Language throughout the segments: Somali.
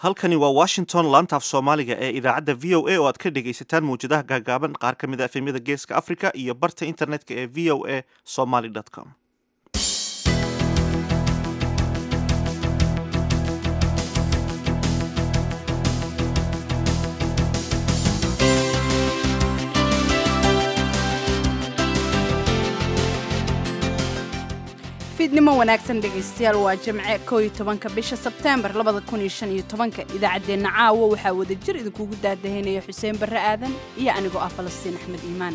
halkani waa washington laantaaf soomaaliga ee idaacadda v o a oo aad ka dhegaysataan mawjadaha gaagaaban qaar ka mid a efemyada geeska africa iyo barta internetka ee v o a somaly com fiidnimo wanaagsan dhegaystayaal waa jimce koo iyo tobanka bisha sebteembar labada kun iyo shan iyo tobanka idaacaddeenna caawa waxaa wada jir idinkugu daadahaynaya xuseen barre aadan iyo anigoo ah falastiin axmed iimaan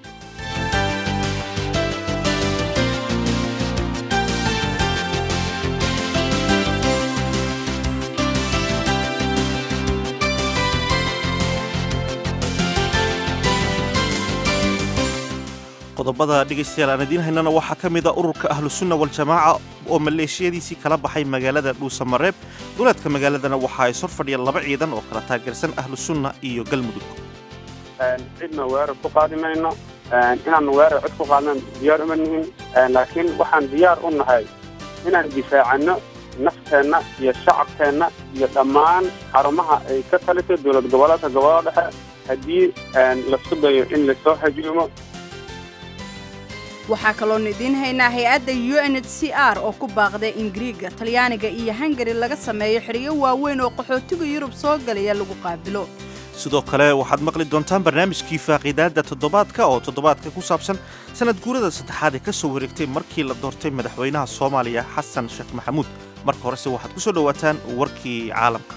qodobada dhegaystayaal aan idiin haynana waxaa ka mid a ururka ahlusunna waljamaaca oo maleeshiyadiisii kala baxay magaalada dhuusamareeb duleedka magaaladana waxa ay sor fadhiyaan laba ciidan oo kala taageersan ahlusunna iyo galmudug cidna weerar ku qaadi mayno inaan weerar cid ku qaadnan diyaar uma nihin laakiin waxaan diyaar u nahay inaan difaacanno nafteenna iyo shacabkeenna iyo dhammaan xarumaha ay ka talisay dowlad goboleedka gobolada dhexe haddii laisku dayo in lasoo hajuumo waxaa kaloonu idiin haynaa hay-adda u n h c r oo ku baaqday in griiga talyaaniga iyo hungari laga sameeyo xidhiyo waaweyn oo qaxootiga yurub soo galaya lagu qaabilo sidoo kale waxaad maqli doontaan barnaamijkii faaqiidaadda toddobaadka oo toddobaadka ku saabsan sanad guurada saddexaad ee ka soo wareegtay markii la doortay madaxweynaha soomaaliya xasan sheekh maxamuud marka horese waxaad ku soo dhowaataan warkii caalamka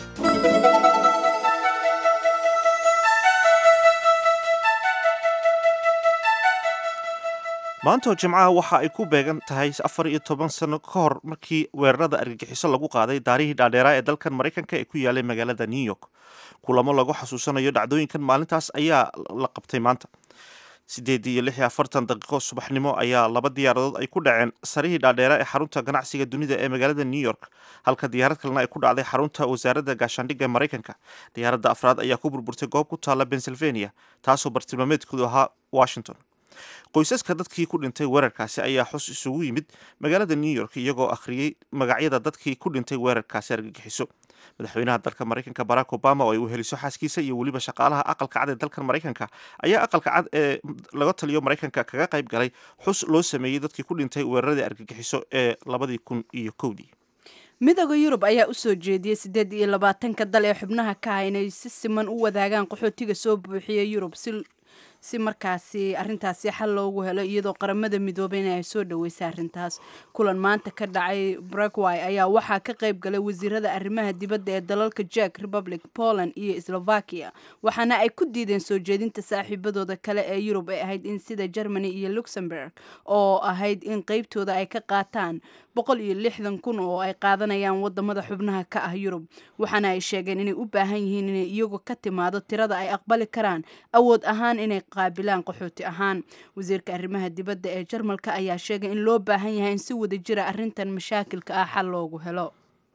maanta oo jimcaha waxa ay ku beegan tahay afar iyo toban sano ka hor markii weerarada argagixiso lagu qaaday daarihii dhaadheeraa ee dalkan maraykanka ee ku yaalay magaalada new york kulamo lagu xasuusanayo dhacdooyinkan maalintaas ayaa la qabtay maanta siddeed iyo lix iyo afartan daqiiqo subaxnimo ayaa laba diyaaradood ay ku dhaceen sarihii dhaadheera ee xarunta ganacsiga dunida ee magaalada new york halka diyaarad kalena ay ku dhacday xarunta wasaaradda gaashaandhigga ee maraykanka diyaaradda afraad ayaa ku burburtay goob ku taalla pennsylvania taasoo bartilmaameedkoodu ahaa washington qoysaska dadkii ku dhintay weerarkaasi ayaa xus isugu yimid magaalada new york iyagoo akhriyey magacyada dadkii ku dhintay weerarkaasi argagixiso madaxweynaha dalka maraykanka barack obama oo ay weheliso xaaskiisa iyo weliba shaqaalaha aqalka cad ee dalkan maraykanka ayaa aqalka cad ee laga taliyo maraykanka kaga qayb galay xus loo sameeyey dadkii ku dhintay weeraradii argagixiso ee labadii kun iyo kowdii midooda yurub ayaa u soo jeediyey siddeed iyo labaatanka dal ee xubnaha ka ah inay si siman u wadaagaan qaxootiga soo buuxiya yurub si si markaasi arintaasi xal loogu helo iyadoo qaramada midoobeyna ay soo dhaweysay arrintaas kulan maanta ka dhacay bragway ayaa waxaa ka qayb galay wasiirada arrimaha dibadda ee dalalka jack republic poland iyo slovakia waxaana ay ku diideen soo jeedinta saaxiibadooda kale ee yurub ay ahayd in sida germany iyo luxemburg oo ahayd in qeybtooda ay ka qaataan boqol iyo lixdan kun oo ay qaadanayaan wadamada xubnaha ka ah yurub waxaana ay sheegeen inay u baahan yihiin inay iyagu ka timaado tirada ay aqbali karaan awood ahaan inay qaabilaan qaxooti ahaan wasiirka arrimaha dibadda ee jarmalka ayaa sheegay in loo baahan yahay in si wada jira arrintan mashaakilka ah xal loogu helo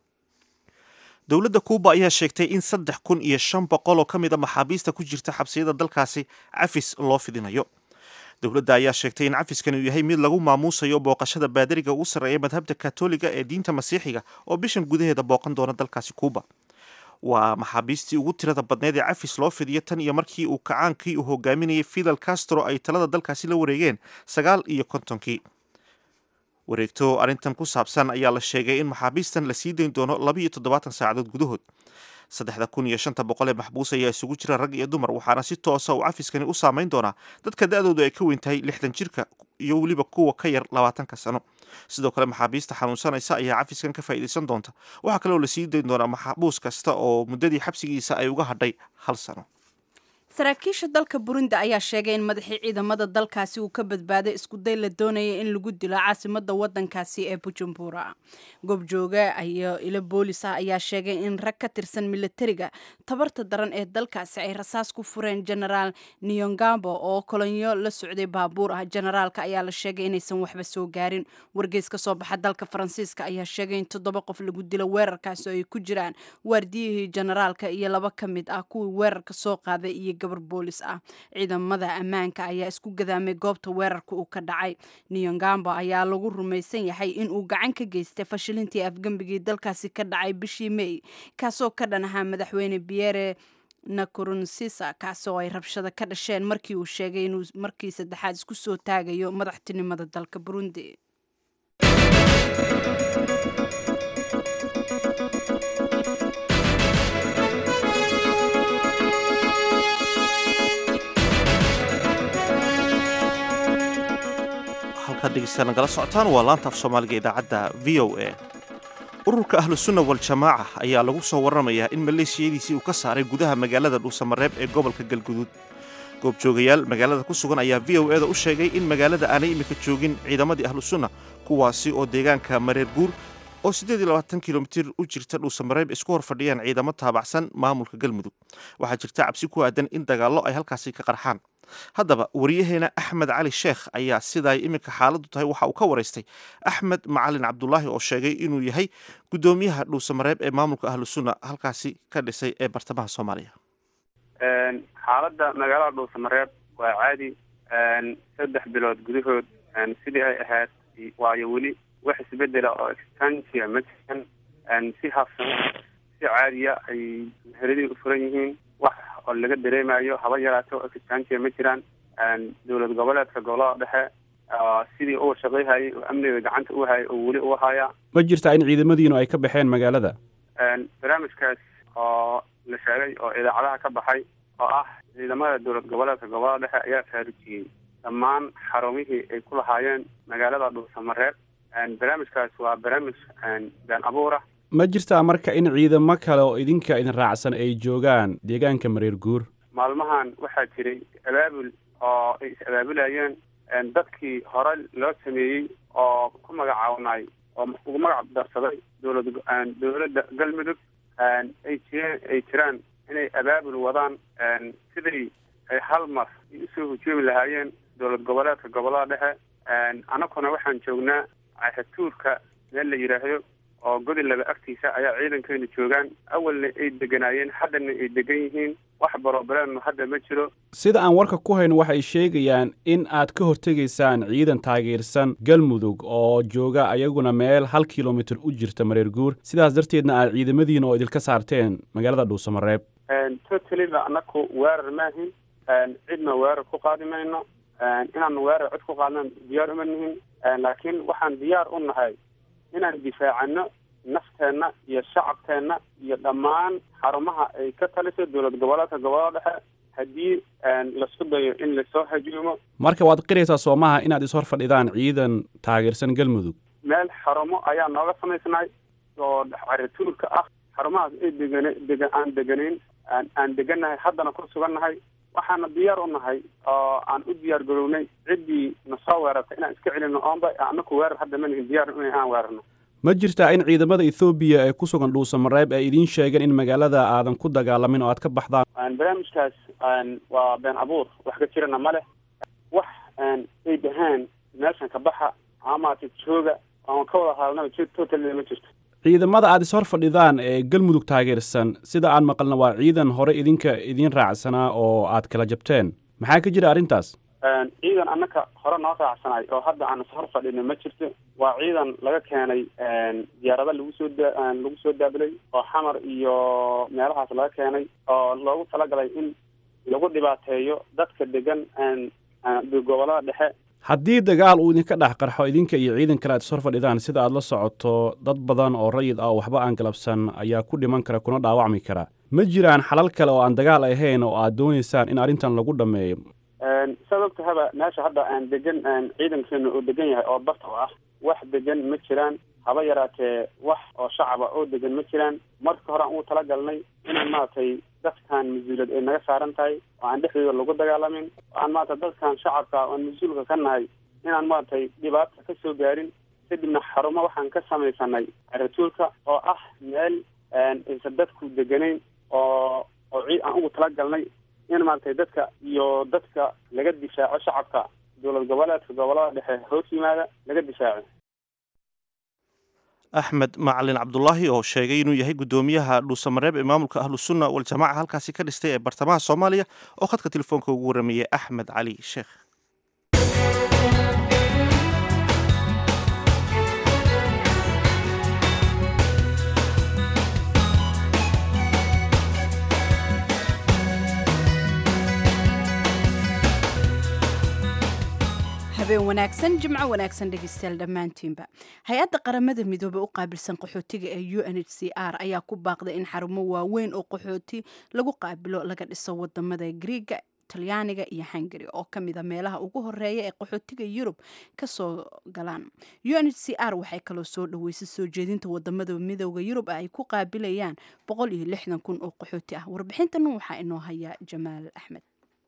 dowladda kuuba ayaa sheegtay in saddex kun iyo shan boqol oo ka mid a maxaabiista ku jirta xabsiyada dalkaasi cafis loo fidinayo dowladda ayaa sheegtay in cafiskani uu yahay mid lagu maamuusayo booqashada baadariga ugu sarreeya madhabta katoliga ee diinta masiixiga oo bishan gudaheeda booqan doona dalkaasi kuuba waa maxaabiistii ugu tirada badneed ee cafis loo fidiyo tan iyo markii uu kacaankii uu hogaaminayay fidel castro ay talada dalkaasi la wareegeen sagaal iyo kontonkii wareegto arrintan ku saabsan ayaa la sheegay in maxaabiistan la sii dayn doono laba iyo toddobaatan saacadood gudahood saddexda kun iyo shanta boqol ee maxbuus ayaa isugu jira rag iyo dumar waxaana si toosa uu cafiskani u saameyn doonaa dadka da-doodu ay ka weyn tahay lixdan jirka iyo weliba kuwa ka yar labaatanka sano sidoo kale maxaabiista xanuunsanaysa ayaa cafiskan ka faa'iidaysan doonta waxaa kaleoo la sii dayn doonaa maxbuus kasta oo muddadii xabsigiisa ay uga hadhay hal sano saraakiisha dalka burundi ayaa sheegay in madaxii ciidamada dalkaasi uu ka badbaaday iskuday la doonaya in lagu dilo caasimada wadankaasi ee bujumbura goobjooga iyo ilo boolis ah ayaa sheegay in rag ka tirsan militariga tabarta daran ee dalkaasi ay rasaas ku fureen genaraal niyongambo oo kolonyo la socday baabuur ah generaalka ayaa la sheegay inaysan waxba soo gaarin wargeys ka soo baxa dalka faransiiska ayaa sheegay in toddoba qof lagu dilo weerarkaasi oo ay ku jiraan waardiyihii generaalka iyo laba ka mid ah kuwii weerarka soo qaaday iyo gabar boolis ah ciidamada ammaanka ayaa isku gadaamay goobta weerarka uu ka dhacay niyongamba ayaa lagu rumaysan yahay in uu gacan ka geystay fashilintii afgembigii dalkaasi ka dhacay bishii may kaasoo ka dhan ahaa madaxweyne biere nakurunsisa kaasoo ay rabshado ka dhasheen markii uu sheegay inuu markii saddexaad isku soo taagayo madaxtinimada dalka burundi halkaad dhegeystayaal nagala socotaan waa laanta af soomaaliga idaacadda v o a ururka ahlusunna waljamaaca ayaa lagu soo warramayaa in maleeshiyadiisii uu ka saaray gudaha magaalada dhuusamareeb ee gobolka galguduud goobjoogayaal magaalada ku sugan ayaa v o eda u sheegay in magaalada aanay iminka joogin ciidamadii ahlusunna kuwaasi oo deegaanka mareer guur oo siddeed iyo labaatan kilomitir u jirta dhuusamareeb isku hor fadhiyaan ciidamo taabacsan maamulka galmudug waxaa jirta cabsi ku aadan in dagaallo ay halkaasi ka qarxaan haddaba wariyaheena axmed cali sheekh ayaa sidaay iminka xaaladdu tahay waxa uu ka waraystay axmed macalin cabdulaahi oo sheegay inuu yahay guddoomiyaha dhuusamareeb ee maamulka ahlusunna halkaasi ka dhisay ee bartamaha soomaaliya xaaladda magaalada dhuusamareeb waa caadi saddex bilood gudahood sidii ay ahayd waayo weli wax isbedela oo extansia ma jiran si habsan si caadiya ay meheradii u furan yihiin wax oo laga dareemayo haba yaraato oo extansia ma jiraan dowlad goboleedka gobolada dhexe sidii uu shaqayhayay oo amniga gacanta u hayay oo weli u haya ma jirtaa in ciidamadiinu ay ka baxeen magaalada barnaamijkaas oo la sheegay oo idaacadaha ka baxay oo ah ciidamada dowlad goboleedka gobolada dhexe ayaa faarujiyey dhammaan xarumihii ay ku lahaayeen magaalada dhuusamareeb barnaamijkaas waa barnaamij been abuur ah ma jirtaa marka in ciidamo kale oo idinka idin raacsan ay joogaan deegaanka mareer guur maalmahan waxaa jiray abaabul oo ay is abaabulayeen dadkii hore loo sameeyey oo ku magacaabnay oo ugu magac darsaday dowlad dowladda galmudug ay jireen ay jiraan inay abaabul wadaan sidii ay hal mar usoo hujoomi lahaayeen dowlad goboleedka gobolada dhexe annaguna waxaan joognaa cahatuurka meel la yidhaahdo oo godi laba agtiisa ayaa ciidankeenu joogaan awalna ay deganaayeen haddana ay degan yihiin wax barobareenu hadda ma jiro sida aan warka ku hayno waxay sheegayaan in aad ka hortegaysaan ciidan taageersan galmudug oo jooga ayaguna meel hal kilomitir u jirta mareer guur sidaas darteedna aad ciidamadiina oo idilka saarteen magaalada dhuusamareeb totaliba annaku weerar maahin cidna weerar ku qaadi mayno inaan weerar cid ku qaadna diyaar uma nihin laakiin waxaan diyaar u nahay inaan difaacano nafteenna iyo shacabkeenna iyo dhammaan xarumaha ay ka taliso dowlad goboleedka gobolada dhexe haddii laisku dayo in lasoo hajuumo marka waad qiraysaa soomaha inaad ishor fadhidaan ciidan taageersan galmudug meel xarumo ayaa nooga samaysnay oo carituurka ah xarumahaas ay degan dega aan deganayn aan degannahay haddana ku sugannahay waxaana diyaar u nahay oo aan u diyaar garownay ciddii nasoo weerartay inaan iska celino oonba anaku weerar hadda ma nihin diyaar in aan weerarno ma jirtaa in ciidamada ethoobiya ee ku sugan dhuusamareeb ay idiin sheegeen in magaalada aadan ku dagaalamin oo aad ka baxdaan barnaamijkaas waa been abuur wax ka jirana ma leh wax ay dhahaan meeshan ka baxa amaata jooga aan ka wada hadalnaba j totalina ma jirto ciidamada aad ishor fadhidaan ee galmudug taageersan sida aan maqalna waa ciidan hore idinka idiin raacsanaa oo aad kala jabteen maxaa ka jira arrintaas ciidan annaka hore noo raacsanay oo hadda aan ishor fadhino ma jirto waa ciidan laga keenay diyaarada lagu soo da lagu soo daabilay oo xamar iyo meelahaas laga keenay oo loogu talagalay in lagu dhibaateeyo dadka degan gobolada dhexe haddii dagaal uu idinka dhex qarxo idinka iyo ciidan kale aad ishor fadhidaan sida aad la socoto dad badan oo rayid ah oo waxba aan galabsan ayaa ku dhiman kara kuna dhaawacmi kara ma jiraan xalal kale oo aan dagaal ahayn oo aad doonaysaan in arrintan lagu dhammeeyo saad og tahaba meesha hadda aan degan ciidankeenu uu degan yahay oo barta u ah wax degan ma jiraan haba yaraatee wax oo shacaba oo degan ma jiraan marka hore aan ugu talagalnay inaan maaragtay dadkan mas-uuliyad ay naga saaran tahay oo aan dhexdooda lagu dagaalamin oo aan maarata dadkan shacabka oan mas-uulka ka nahay inaan maaragtay dhibaata ka soo gaarin kadibna xarumo waxaan ka samaysanay caratuulka oo ah meel aysan dadku deganayn oo oo cii aan ugu talagalnay in maaragtay dadka iyo dadka laga difaaco shacabka dowlad goboleedka gobolada dhexe hoos yimaada laga difaaco axmed macalin cabdulaahi oo sheegay inuu yahay guddoomiyaha dhuusamareeb ee maamulka ahlusunna waljamaca halkaasi ka dhistay ee bartamaha soomaaliya oo khadka telefoonka ugu waramayay axmed cali sheekh habeen wanaagsan jimco wanaagsan dhegeystayaal dhammaantiinba hay-adda qaramada midoobey u qaabilsan qaxootiga ee u n h c r ayaa ku baaqday in xarumo waaweyn oo qaxooti lagu qaabilo laga dhiso wadamada griiga talyaaniga iyo hungari oo ka mida meelaha ugu horeeya ee qaxootiga yurub kasoo galaan u n h c r waxay kaloo soo dhaweysay soo jeedinta wadamada midooda yurub ay ku qaabilayaan boqol iyo lixdan kun oo qaxooti ah warbixintan waxaa inoo haya jamaal axmed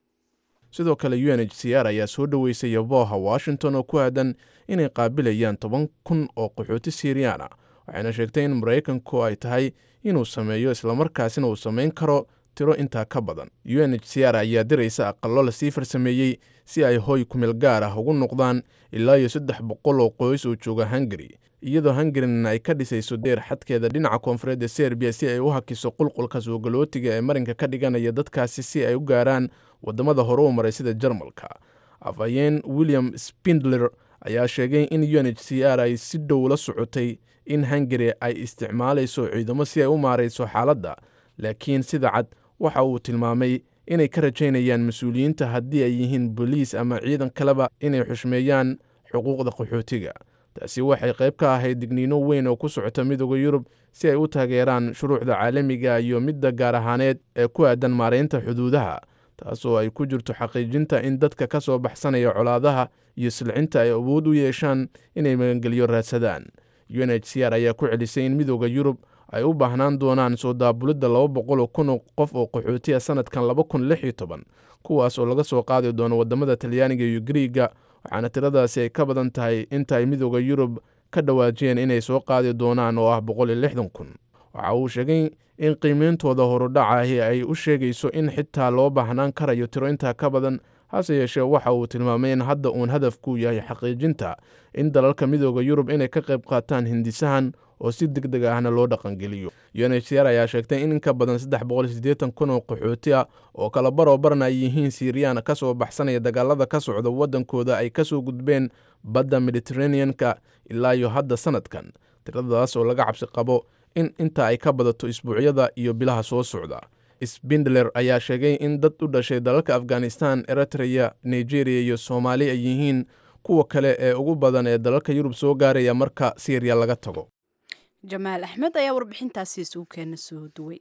sidoo kale u n h c r ayaa soo dhoweysay yabooha washington oo ku aadan inay qaabilayaan toban kun oo qaxooti siiriyaan ah waxayna sheegtay in maraykanku ay tahay inuu sameeyo islamarkaasina uu samayn karo tiro intaa ka badan u n h c r ayaa diraysa aqallo lasii farsameeyey si ay hoy kumeel gaar ah ugu noqdaan ilaa iyo saddex boqol oo qoys oo jooga hungari iyadoo hungarina ay ka dhisayso deer xadkeeda dhinaca koonfureed ee serbiya si ay u hakiso qulqulka suugalootiga ee marinka ka dhiganaya dadkaasi si ay u gaaraan wadamada hore u maray sida jarmalka afhayeen william spindler ayaa sheegay in u n h c r ay si dhow la socotay in hungari ay isticmaalayso ciidamo si ay u maarayso xaaladda laakiin sida cad waxa uu tilmaamay inay ka rajaynayaan mas-uuliyiinta haddii ay yihiin boliis ama ciidan kaleba inay xushmeeyaan xuquuqda qaxootiga taasi waxay qayb ka ahayd digniino weyn oo ku socota midooda yurub si ay u taageeraan shuruucda caalamiga iyo midda gaar ahaaneed ee ku aadan maaraynta xuduudaha taasoo ay ku jirto xaqiijinta in dadka ka soo baxsanaya colaadaha iyo silcinta ay awood u yeeshaan inay magangelyo raadsadaan u n h c r ayaa ku celisay in midooda yurub ay u baahnaan doonaan soo daabulidda laba boqoloo kun oo qof oo qaxootiya sannadkan laba kun lix iyo toban kuwaas oo laga soo qaadi doono waddamada talyaaniga iyo griiga waxaana tiradaasi ay ka badan tahay inta ay midooda yurub ka dhawaajiyeen inay soo qaadi doonaan oo ah boqol iyo lixdan kun waxa uu sheegay in qiimeyntooda horudhacahi ay u sheegayso in xitaa loo baahnaan karayo tiro intaa ka badan hase yeeshee waxa uu tilmaamay in hadda uun hadafku yahay xaqiijinta in dalalka midooda yurub inay ka qayb qaataan hindisahan oo si deg deg ahna loo dhaqangeliyo u n h c r ayaa sheegtay in in ka badan saddex boqol siddeetan kun oo qaxooti ah oo kala baroo barna ay yihiin siiriyaan ka soo baxsanaya dagaalada ka socda waddankooda ay ka soo gudbeen badda mediteraneanka ilaa iyo hadda sannadkan tiradaas oo laga cabsi qabo in inta ay ka badato isbuucyada iyo bilaha soo socda sbindler ayaa sheegay in dad u dhashay dalalka afghanistan eritreya nigeria iyo soomaali ay yihiin kuwa kale ee ugu badan ee dalalka yurub soo gaaraya marka siiriya laga tago jamaal axmed ayaa warbixintaasi isugu keena soo duway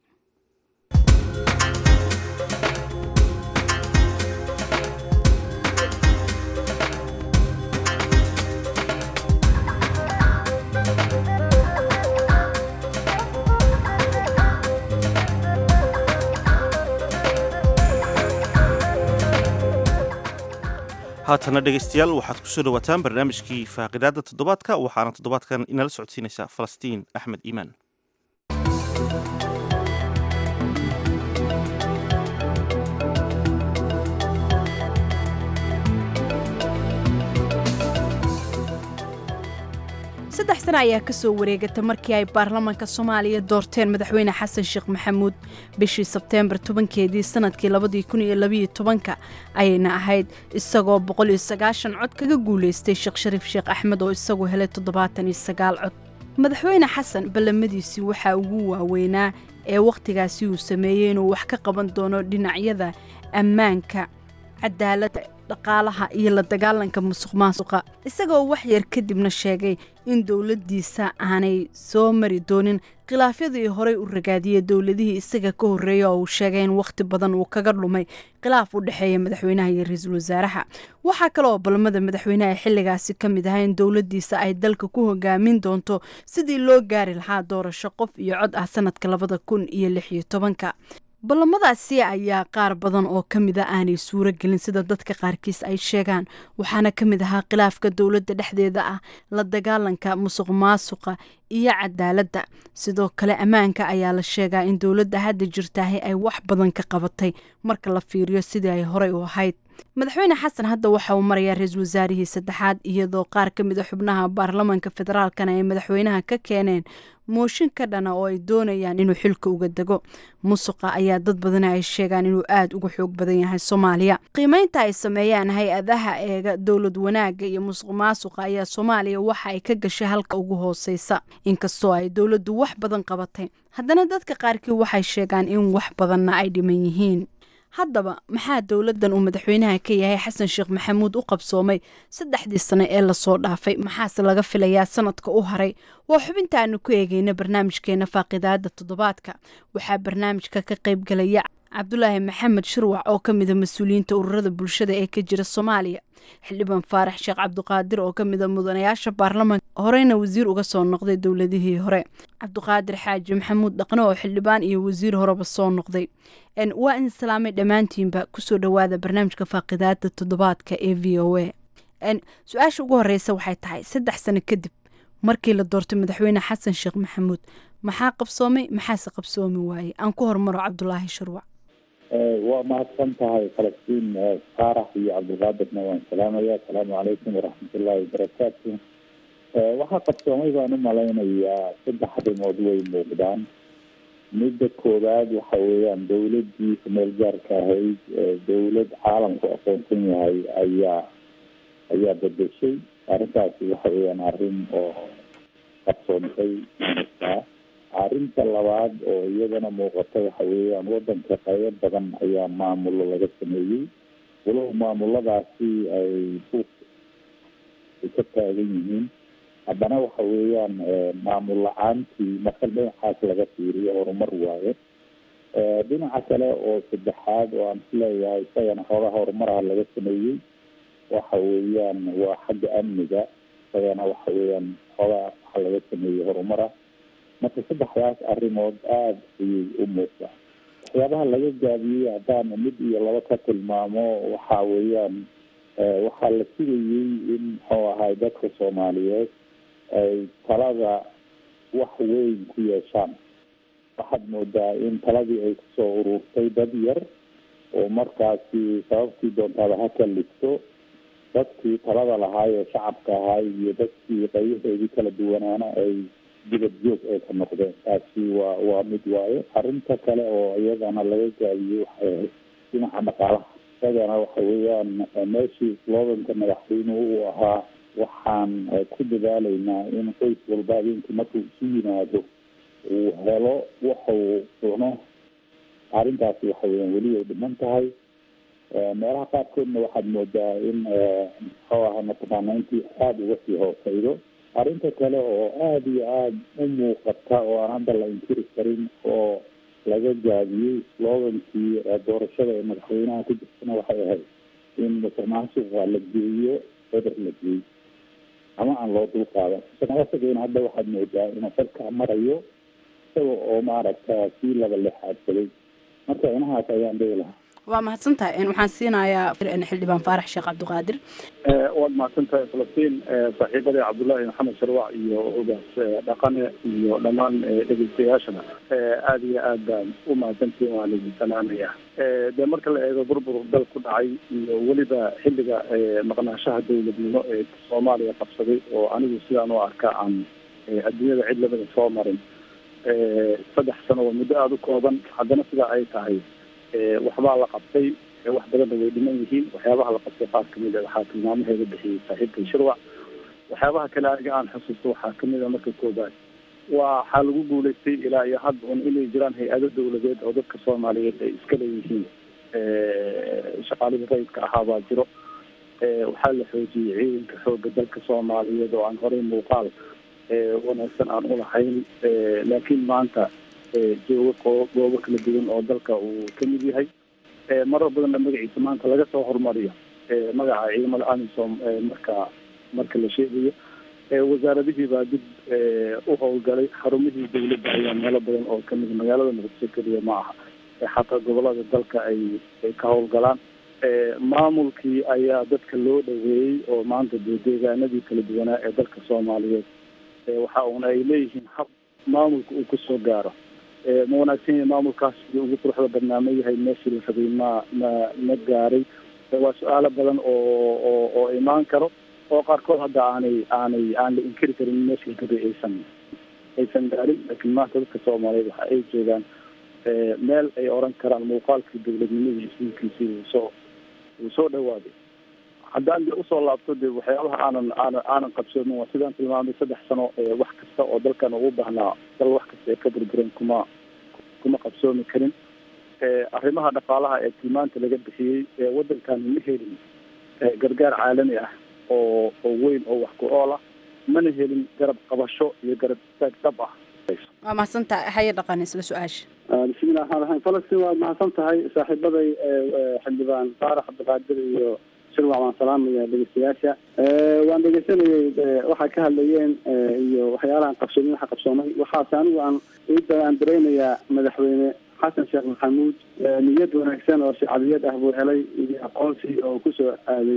haatana dhegaystayaal waxaad ku soo dhowaataan barnaamijkii faaqidaadda toddobaadka waxaana toddobaadkan inala socodsiinaysa falastiin axmed iimaan saddex sano ayaa kasoo wareegata markii ay baarlamaanka soomaaliya doorteen madaxweyne xasan sheekh maxamuud bishii sebteembar tobankeedii sanadkii labadii kun iyo labiyo tobanka ayayna ahayd isagoo boqol iyo sagaashan cod kaga guulaystay sheekh shariif sheekh axmed oo isagu helay toddobaatan iyo sagaal cod madaxweyne xasan ballamadiisii waxaa ugu waaweynaa ee wakhtigaasi uu sameeyey inuu wax ka qaban doono dhinacyada ammaanka cadaaladda dhaqaalaha iyo la dagaalanka musuq maasuqa isagoo wax yar kadibna sheegay in dowladdiisa aanay soo mari doonin khilaafyadii horey u ragaadiyey dowladihii isaga ka horreeya oo uu sheegay in wakhti badan uu kaga dhumay khilaaf u dhexeeya madaxweynaha iyo ra-iisul wasaaraha waxaa kale oo ballamada madaxweynaha xilligaasi ka mid ahaa in dowladdiisa ay dalka ku hogaamin doonto sidii loo gaari lahaa doorasho qof iyo cod ah sanadka labada kun iyo lix iyo tobanka ballamadaasi ayaa qaar badan oo ka mid a aanay suuro gelin sida dadka qaarkiis ay sheegaan waxaana ka mid ahaa khilaafka dowladda dhexdeeda ah la dagaalanka musuq maasuqa iyo cadaaladda sidoo kale ammaanka ayaa la sheegaa in dowladda hadda jirtaahi ay wax badan ka qabatay marka la fiiriyo sidii ay horey u ahayd madaxweyne xasan hadda waxa uu marayaa ra-iisul wasaarihii saddexaad iyadoo qaar ka mid a xubnaha baarlamanka federaalkana ay madaxweynaha ka keeneen mooshin ka dhana oo ay doonayaan inuu xilka uga dego musuqa ayaa dad badana ay sheegaan inuu aada uga xoog badan yahay soomaaliya qiimeynta ay sameeyaan hay-adaha eega dowlad wanaagga iyo musuq maasuqa ayaa soomaaliya waxa ay ka gashay halka ugu hooseysa inkastoo ay dowladdu wax badan qabatay haddana dadka qaarkii waxay sheegaan in wax badanna ay dhiman yihiin haddaba maxaa dowladdan uu madaxweynaha ka yahay xasan sheekh maxamuud u qabsoomay saddexdii sano ee lasoo dhaafay maxaase laga filayaa sanadka u haray waa xubinta aanu ku eegeyna barnaamijkeena faaqidaada toddobaadka waxaa barnaamijka ka qaybgalaya cabdulaahi maxamed shirwac oo ka mida mas-uuliyiinta ururada bulshada ee ka jira soomaaliya xildhibaan faarax sheekh cabdiqaadir oo ka mida mudanayaasha baarlamanka horeyna wasiir uga soo noqday dowladihii hore cabdiqaadir xaaji maxamuud dhaqne oo xildhibaan iyo wasiir horeba soo noqday waa in islaamay dhammaantiinba kusoo dhowaada barnaamijka faaqidaada toddobaadka ee v o a su-aasha ugu horeysa waxay tahay saddex sano kadib markii la doortay madaxweyne xasan sheekh maxamuud maxaa qabsoomay maxaase qabsoomi waayey aan ku hormaro cabdulaahi shirwac waa mahadsan tahay falastiin faarax iyo cabdilqaadirna waan salaamaya asalaamu calaykum waraxmatullaahi wabarakaatu waxaa qabsoomay baan u malaynayaa saddex arrimood way muuqdaan midda koowaad waxa weeyaan dowladii kumeel gaarka ahayd dowlad caalamku aqoonsan yahay ayaa ayaa bedeshay arrintaasi waxa weeyaan arrin oo qabsoontay aa arrinta labaad oo iyadana muuqata waxa weeyaan wadanka qaybo badan ayaa maamulo laga sameeyey walow maamuladaasi ay buuq ay ka taagan yihiin haddana waxa weeyaan maamul la-aantii marka dhinacaas laga fiiriyo horumar waaye dhinaca kale oo saddexaad oo aan isleeyahay isagana xoogaha horumaraha laga sameeyey waxa weeyaan waa xagga amniga isagana waxa weeyaan xoogaa waxa laga sameeyey horumara marka saddexdaas arrimood aada ayay u muuqda waxyaabaha laga gaabiyey haddaan mid iyo laba ka tilmaamo waxa weeyaan waxaa la sugayey in muxuu ahay dadka soomaaliyeed ay talada wax weyn ku yeeshaan waxaad moodaa in taladii ay kusoo ururtay dad yar oo markaasi sababtii doontaaba ha kalligto dadkii talada lahaay ee shacabka ahaay iyo dadkii qaybaheedii kala duwanaana ay dibad joog ay ka noqdeen taasi waa waa mid waayo arrinta kale oo iyadana laga gaabiyey waxay ahayd dhinaca dhaqaalaha isagana waxa weeyaan meeshii sloganka madaxweynuhu uu ahaa waxaan ku dadaalaynaa in qoys walba habeenkii markuu isu yimaado uu helo waxuu cuno arrintaasi waxa weeyaan weli ay dhiman tahay meelaha qaarkoodna waxaad moodaa in muxuu aha mataqaana intii aada uga sii hooseydo arrinta kale oo aada iyo aada u muuqata oo aan hadda la inkiri karin oo laga gaabiyey slogankii doorashada ee madaxweynaha ku jirtana waxay ahayd in musuqmaasuqa la geeyo ceder la geeyo ama aan loo dulqaadan musuqmaasuqina hadda waxaad moodaa inuu xilka marayo isaga oo maaragta sii laba lexaadsaday marka inahaas ayaan dhihi lahaa waa mahadsantahay waxaan siinayaa xildhibaan faarax sheekh cabdiqaadir waad mahadsan tahay falastiin saaxiibadii cabdullaahi maxamed sharwac iyo ogaas dhaqane iyo dhammaan dhegeystayaashana aada iyo aad baan u mahadsantiin waan idin salaamaya dee marka la eego burbur dal ku dhacay iyo weliba xilliga maqnaashaha dowladnimo ee soomaaliya qabsaday oo anigu sidaan u arka aan adduunyada cid labada soo marin saddex sano waa muddo aada u kooban haddana sidaa ay tahay waxbaa la qabtay wax badanna way dhiman yihiin waxyaabaha la qabtay qaar kamid a waxaa tilmaamaheeda bixiyey saaxiibkay shirwac waxyaabaha kale aniga aan xusuusto waxaa kamid a marka koobaad waxaa lagu guulaystay ilaa iyo hadda un inay jiraan hay-ado dawladeed oo dadka soomaaliyeed ay iska leeyihiin shaqaalihii rayidka ahaa baa jiro waxaa la xoojiyey ciidanka xooga dalka soomaaliyeed oo aan horey muuqaal wanaagsan aan ulahayn laakiin maanta joogo qoo goobo kala duwan oo dalka uu kamid yahay marar badanna magaciisa maanta laga soo horumariyo magaca ciidamada amisom marka marka la sheegayo wasaaradihii baa dib u howlgalay xarumihii dawladda ayaa meelo badan oo kamid magaalada muqdisho keliya ma aha xataa gobolada dalka ay ay ka howlgalaan maamulkii ayaa dadka loo dhaweeyey oo maanta dee deegaanadii kala duwanaa ee dalka soomaaliyeed waxa uuna ay leeyihiin hab maamulka uu kusoo gaaro ma wanaagsan yahay maamulkaas sidii ugu quruxda badnaa ma yahay meeshii la rabay ma ma ma gaaray waa su-aalo badan oo oo oo imaan karo oo qaarkood hadda aanay aanay aan la inkiri karin meesha gari aysan aysan gaarin laakiin maanta dadka soomaaliyeed waxa ay joogaan meel ay oran karaan muuqaalkii dowladnimadii isliinkiisii wuu soo wuu soo dhawaaday haddaan de usoo laabto de waxyaabaha aanan aanan aanan qabsoomin waa sidaan tilmaamay saddex sano wax kasta oo dalkan ugu baahnaa dal wax kasta ee ka burburen kuma kuma qabsoomi karin arrimaha dhaqaalaha ee tilmaanta laga bixiyey ewaddankan ma helin gargaar caalami ah oo oo weyn oo wax ku ool ah mana helin garab qabasho iyo garab istaag dhab ah waa mahadsantaha haye dhaqan isla su-aasha bismillahi raxmaan raxiim falastiin waad mahadsan tahay saaxiibaday xildhibaan faarax cabdiqaadir iyo shirwac waan salaamaya dhegeystayaasha waan dhegeysanayay waxay ka hadlayeen iyo waxyaalahan qabsoomay waxa qabsoomay waxaase anigu aan ida aan dareynayaa madaxweyne xasan sheekh maxamuud niyad wanaagsan oo shacbiyad ah buu helay iyo aqoonsi oo kusoo aaday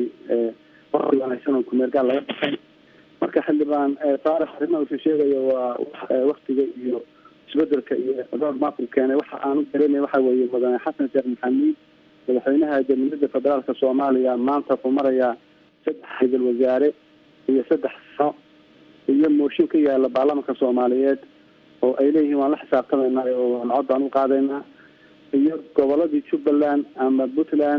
waqti wanaagsan oo kumeergaal laga baxay marka xildhibaan faarax arrimaha usu sheegayo waa waktiga iyo isbedelka iyo road mapku keenay waxa aan u dareemay waxa weeye mudane xasan sheekh maxamuud madaxweynaha jamhuuriyadda federaalka soomaaliya maanta wuxuu marayaa saddex ra-iisul wasaare iyo saddex sano iyo mooshin ka yaala baarlamanka soomaaliyeed oo ay leeyihiin waan la xisaabtamaynaa oo waan cod baan u qaadaynaa iyo goboladii jubbaland ama puntland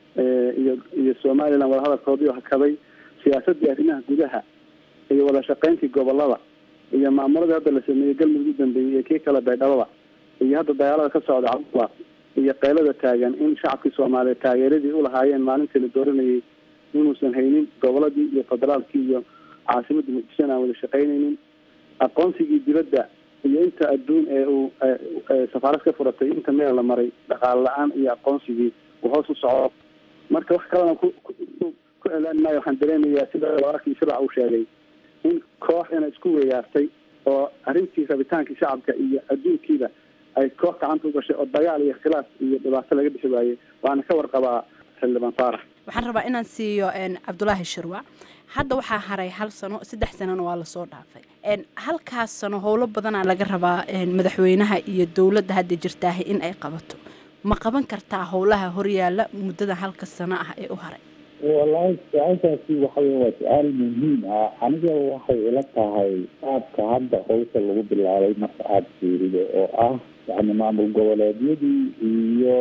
iyo iyo somaliland wadahadalkoodii oo hakaday siyaasadii arrimaha gudaha iyo wada shaqeyntii gobolada iyo maamuladii hadda la sameeyey galmudug u dambeeyey iyo kii kale baydhabada iyo hadda dagaalada ka socda cabdullah iyo qaylada taagan in shacabkii soomaaliyeed taageeradii ulahaayeen maalintii la dooranayay inuusan haynin goboladii iyo federaalkii iyo caasimadda muqdishon aan wada shaqeynaynin aqoonsigii dibadda iyo inta adduun ee uu safaarad ka furatay inta meel la maray dhaqaale la-aan iyo aqoonsigii uu hoos u socdo marka wax kalena ku ku celaan maayo waxaan dareemayaa sida wararkii shirac uu sheegay in koox ina isku weeyaartay oo arrintii rabitaankii shacabka iyo adduunkiiba ay koox gacanta u gashay oo dagaal iyo khilaaf iyo dhibaato laga bixi waayey waana ka warqabaa xildhibaan faarax waxaan rabaa inaan siiyo cabdulaahi shirwac hadda waxaa haray hal sano saddex sanona waa lasoo dhaafay halkaas sano howlo badanaa laga rabaa madaxweynaha iyo dowladda hadda jirtaaha in ay qabato ma qaban kartaa howlaha horyaala muddada halka sano ah ee u haray wallaahi su-aashaasi waxawey waa su-aal muhiim ah aniga waxay ila tahay qaabka hadda howsha lagu bilaabay marka aada fiirido oo ah yani maamul goboleedyadii iyo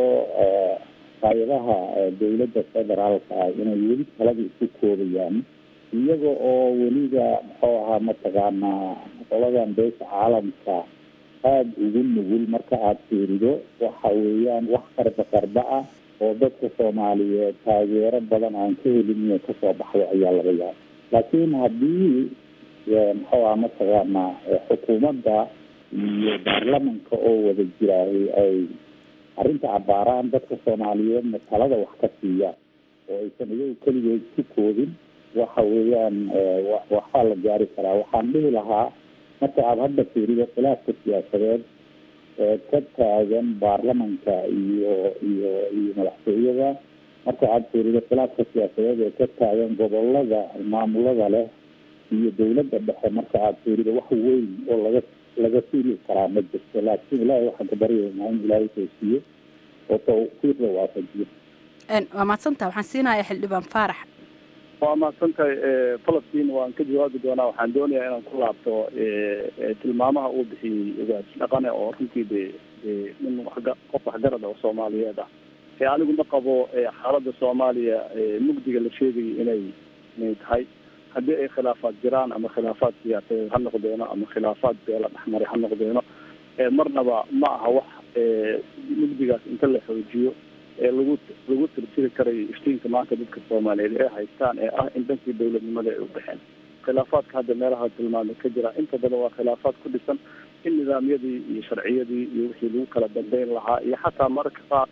hay-adaha dowladda federaalka ah inay weli talada isku koobayaan iyaga oo weliba muxuu ahaa mataqaanaa qoladan beesha caalamka aada ugu nugul marka aada fiirido waxa weeyaan wax qarba qarba ah oo dadka soomaaliyeed taageero badan aan ka helin inay kasoo baxdo ayaa laga yaaba laakiin haddii muxuu aha mataqaanaa xukuumadda iyo baarlamanka oo wada jiraahay ay arrinta abaaraan dadka soomaaliyeedna talada wax ka siiyaan oo aysan iyagu keligeed ku koobin waxa weeyaan waxbaa la gaari karaa waxaan dhihi lahaa marka aada hadda fiirido khilaafka siyaasadeed ee ka taagan baarlamanka iyo iyo iyo madaxtooyada marka aada fiirido khilaafka siyaasadeed ee ka taagan gobolada maamulada leh iyo dowladda dhexe marka aada fiirido wax weyn oo laga laga fiili karaa ma jirto laakiin ilaahay waxaan ka baryaynaa in ilaahay toosiyo oo tawfiiqda waafajiyo waa mahadsantaha waxaan siinayaa xildhibaan faarax waa mahadsantahay falastiin waan ka jawaabi doonaa waxaan doonayaa inaan ku laabto tilmaamaha uu bixiyey ogaas dhaqane oo runtii de nin waxga qof waxgarad oo soomaaliyeed ah ee anigu ma qabo xaaladda soomaaliya mugdiga la sheegayo inay inay tahay haddii ay khilaafaad jiraan ama khilaafaad siyaasadeed ha noqdeeno ama khilaafaad beela dhexmaray ha noqdeeno marnaba ma aha wax mugdigaas inta la xoojiyo ee lagu lagu tirtiri karayo iftiinka maanta dadka soomaaliyeed ee haystaan ee ah in dhankii dowladnimada ay u baxeen khilaafaadka hadda meelaha tilmaamay ka jira inta badan waa khilaafaad ku dhisan in nidaamyadii iyo sharciyadii iyo wixii lagu kala dambeyn lahaa iyo xataa mararka qaar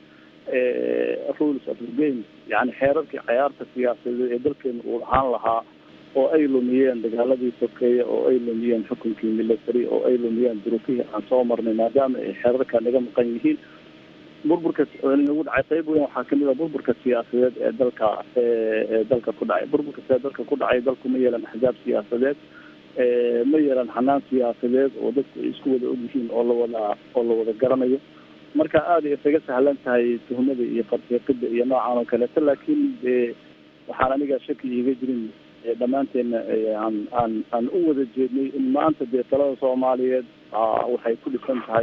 rules of the game yani xeerarkii cayaarta siyaasadeed ee dalkeena uu ahaan lahaa oo ay lumiyeen dagaaladii sokeeye oo ay lumiyeen xukunkii military oo ay lumiyeen duruufihii aan soo marnay maadaama ay xeerarka naga maqan yihiin burburka nagu dhacay qayb weyn waxaa kamid a burburka siyaasadeed ee dalka ee dalka ku dhacay burburka see dalka ku dhacay dalku ma yeelan axzaab siyaasadeed ma yeelan xanaan siyaasadeed oo dadku ay isku wada ogyihiin oo lawada oo la wada garanayo marka aada ay isaga sahlan tahay tuhmada iyo farfiiqida iyo noocan oo kaleeto laakiin dee waxaan aniga shaki iiga jirin ee dhammaanteena ee aan aan aan u wada jeednay in maanta dee talada soomaaliyeed aa waxay ku dhisan tahay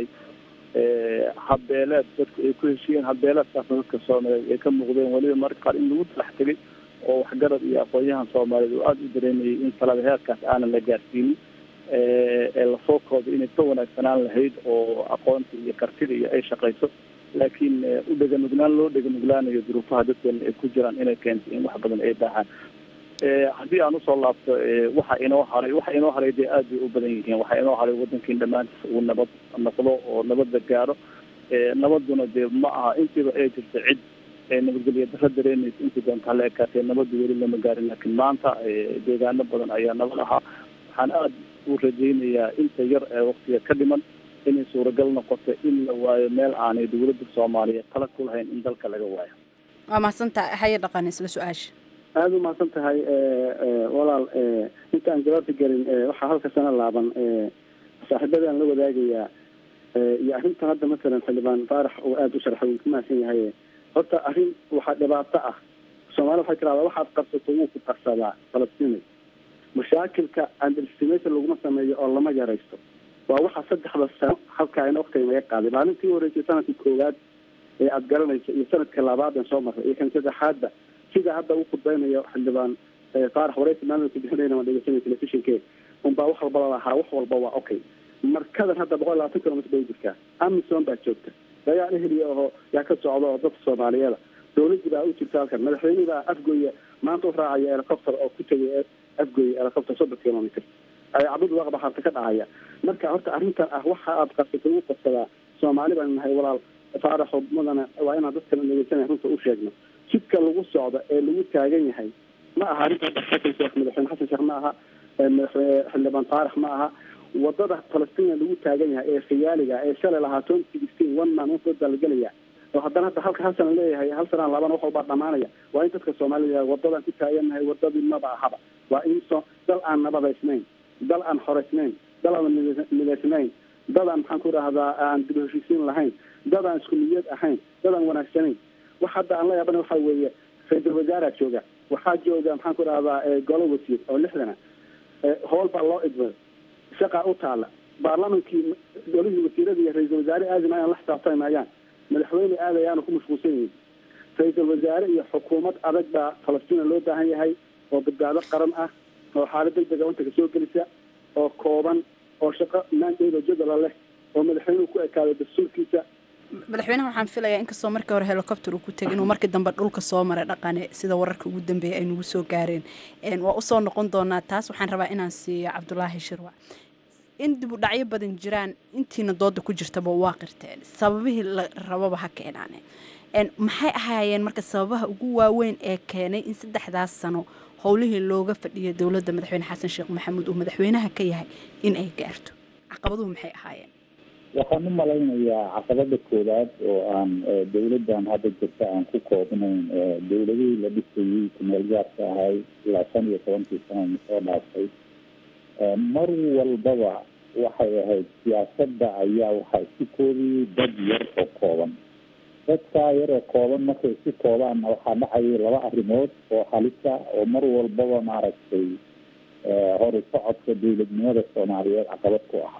ee habbeeleed dadku ay ku heshiiyeen habbeeleedkaasna dadka soomaaliyeed ay ka muuqdeen weliba marka qaar in lagu talax tegay oo waxgarad iyo aqoon-yahan soomaaliyeed oo aada u dareemayay in talada heerkaas aanan la gaarsiinin ee lasoo kooday inay ka wanaagsanaan lahayd oo aqoonta iyo kartida iyo ay shaqayso laakiin u dheganugnaan loo dheganuglaanayo duruufaha dadkeena ay ku jiraan inay keentay in wax badan ay baahaan haddii aan usoo laabto waxa inoo haray waxa inoo haray dee aad bay u badan yihiin waxa inoo haray wadankiin dhammaantiis uu nabad noqdo oo nabadda gaaro nabaduna dee ma aha intiiba ay jirta cid nabadgelyo daro dareemaysa intii doonta hala ekaatee nabadda weli lama gaarin laakiin maanta deegaano badan ayaa nabad ahaa waxaan aada u rajaynayaa inta yar ee waktiga ka dhiman inay suuragal noqoto in la waayo meel aanay dowladda soomaaliyeed tala ku lahayn in dalka laga waayo waa mahadsantaha haye dhaqan isla su-aasha aada u mahadsan tahay walaal inta aan jawaabta gelin waxaa halka sana laaban saaxiibadaan la wadaagayaa iyo arrintan hadda masalan xildhibaan faarax oo aada u sharxay wuu ku mahadsan yahay horta arrin waxaa dhibaato ah soomaalida waxay tirahdaa waxaad qabsato wuu ku qarsadaa falastinay mashaakilka andelstimation laguma sameeyo oo lama yaraysto waa waxaa saddexda sano halkaa ina waktiga naga qaaday maalintii horeysay sanadkii koowaad ee aada garanaysa iyo sanadka labaad aan soo marray iyo kan saddexaadba sida hadda u khudbaynayo xildhibaan faarax wareysi maamulka bixinayna waan dhegeysanay telefishinke unbaa wax walba lalahaa wax walba waa okay markadan hadda boqol labaatan kilomitr bay jirtaa amison baa joogta dagaal eheliya oo yaa ka socda oo dadka soomaaliyeeda dawladii baa u jirta halkan madaxweynihii baa afgoya maanta u raacaya helicopter oo ku tegay afgoya helicopter soddon kilomitr cabud waaqba harta ka dhahaya marka horta arrintan ah waxa aad qabsatay ugu qabsadaa soomaali baan nahay walaal faaraxo mudana waa inaan dadkana dhegeysanaya runta u sheegno jidka lagu socdo ee lagu taagan yahay ma aha arrinta xasan sheekh madaxweyne xasan sheekh ma aha madaxweyne xildhibaan faarax ma aha wadada falastina lagu taagan yahay ee khiyaaliga ee shalay lahaa twenty sixteen one man one vote baa la gelaya oo haddana hadda halka hal sana leeyahay hal sanaan labana wax walbaa dhamaanaya waa in dadka soomaalida wadadaan ku taagannahay wadadii maba ahaba waa in so dal aan nabadaysnayn dal aan xoreysnayn dal aan midaysnayn dad aan maxaan ku idhahdaa aan dib heshiisiin lahayn dad aan isku niyad ahayn dad aan wanaagsanayn wax hadda aan la yaabana waxa weeye ra-iisul wasaaraa jooga waxaa jooga maxaan ku idhahdaa golo wasiir oo lixdana howl baa loo idmay shaqaa u taala baarlamankii golihii wasiirada iyo ra-iisul wasaare aadi maayaan la xisaabtami maayaan madaxweyne aadayaana ku mashquulsan yihiin ra-iisul wasaare iyo xukuumad adag baa falastina loo baahan yahay oo badbaado qaran ah oo xaalad degdega wantaga soo gelisa oo kooban oo shaqo maandeedo jadala leh oo madaxweynuhu ku ekaado dastuurkiisa madaxweynaha waxaan filayaa inkastoo markii hore helicopter uu ku tegay inuu markii dambe dhulka soo maray dhaqane sida wararka ugu dambeeyay ay nagu soo gaareen waa usoo noqon doonaa taas waxaan rabaa inaan siiyo cabdulaahi shirwac in dib u dhacyo badan jiraan intiina dooda ku jirtaba waa qirteen sababihii la rababa ha keenaane maxay ahaayeen marka sababaha ugu waaweyn ee keenay in saddexdaas sano howlihii looga fadhiyo dowladda madaxweyne xasan sheekh maxamuud uu madaxweynaha ka yahay in ay gaarto caqabaduhu maxay ahaayeen waxaan u malaynayaa caqabada koowaad oo aan dawladdan hadda jirta aan ku koobnayn dawladihii la dhisayey kumeel gaarka ahay ilaa shan iyo tobankii sana soo dhaaftay mar walbaba waxay ahayd siyaasadda ayaa waxaa isku koobiyey dad yar oo kooban dadkaa yar oo kooban markay isku koobaanna waxaa dhacayay laba arrimood oo halisa oo mar walbaba maaragtay hori socodka dawladnimada soomaaliyeed caqabad ku ah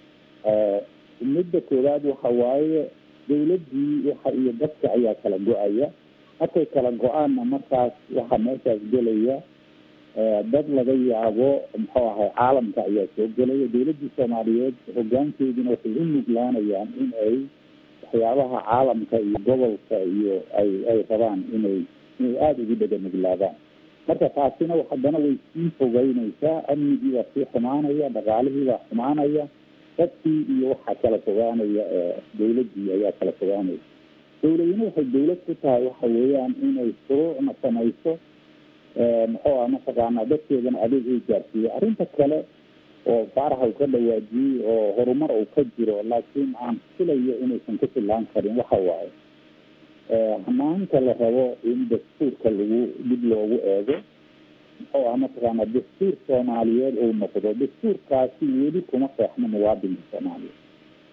midda koowaad waxa waaye dawladdii waxa iyo dadka ayaa kala go-aya markay kala go-aanna markaas waxaa meeshaas gelaya dad laga yaabo muxuu ahay caalamka ayaa soo gelaya dawladdii soomaaliyeed hogaankeeduna waxay u nuglaanayaan in ay waxyaabaha caalamka iyo gobolka iyo ay ay rabaan inay inay aada ugu dhega nuglaadaan marka taasina haddana way sii fogeynaysaa amnigii baa sii xumaanaya dhaqaalihii baa xumaanaya dadkii iyo waxaa kala fogaanaya dawladdii ayaa kala fogaanaya dawladina waxay dawlad ku tahay waxa weeyaan inay shuruucna samayso muxuu ah mataqaanaa dadkeedana adeeg ay gaarsiiyo arrinta kale oo faaraha uu ka dhawaajiyey oo horumar uu ka jiro laakiin aan filayo inaysan ku fillaan karin waxa waaye hanaanka la rabo in dastuurka lagu dib loogu eego muxuu ah mataqaana dastuur soomaaliyeed uu noqdo dastuurkaasi weli kuma qeexno muwaadinka soomaaliyeed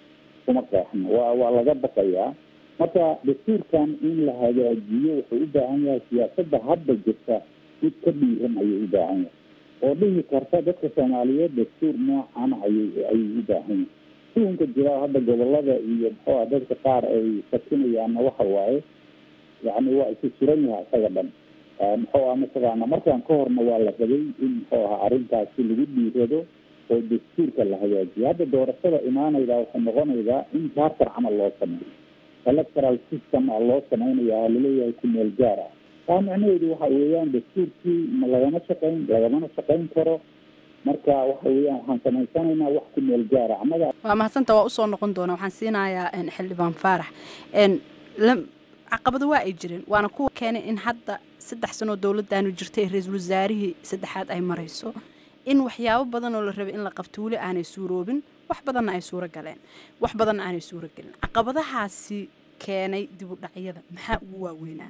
kuma qeexno waa waa laga baqayaa marka dastuurkan in la hagaajiyo wuxuu u baahan yahay siyaasadda hadda jirta mid ka dhiiran ayuu u baahan yahay oo dhihi karta dadka soomaaliyeed dastuur noocan ayay ayay u baahan yahay suunka jira hadda gobolada iyo muxuu ah dadka qaar ay sakinayaanna waxa waaye yacni waa isu suran yahay isaga dhan muxuu ah mataqaana markaan ka horna waa la rabay in muxuu aha arrintaasi lagu dhiirado oo dastuurka la hagaajiyo hadda doorashada imaanaydaa waxay noqonaydaa in charter camal loo sameeyo electoral system a loo sameynaya laleeyahay ku meel gaar ah taa macnaheedu waxa weeyaan dastuurkii ma lagama shaqayn lagamana shaqayn karo marka waxa weeyaan waxaan samaysanaynaa wax ku meel gaara annaga waa mahadsanta waa usoo noqon doona waxaan siinayaa xildhibaan faarax caqabado waa ay jireen waana kuwa keenay in hadda saddex sanoo dowladdaanu jirtay ee ra-iisul wasaarihii saddexaad ay marayso in waxyaabo badan oo la rabay in la qabto weli aanay suuroobin wax badanna ay suuro galeen wax badanna aanay suuro gelin caqabadahaasi keenay dib u dhacyada maxaa ugu waaweynaa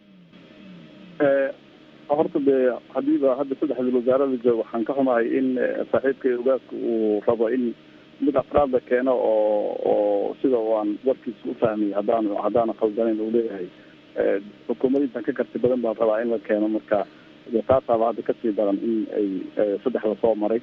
horta dee hadiiba hadda saddexdii wasaarada joog waxaan ka xumahay in saaxiibkay ogaaska uu rabo in mid afraad la keeno oo oo sida aan warkiisa u fahmay haddaan haddaana khaldanayn uu leeyahay xukuumadintan ka karti badan baan rabaa in la keeno marka de taasaaba hadda kasii daran in ay saddex lasoo maray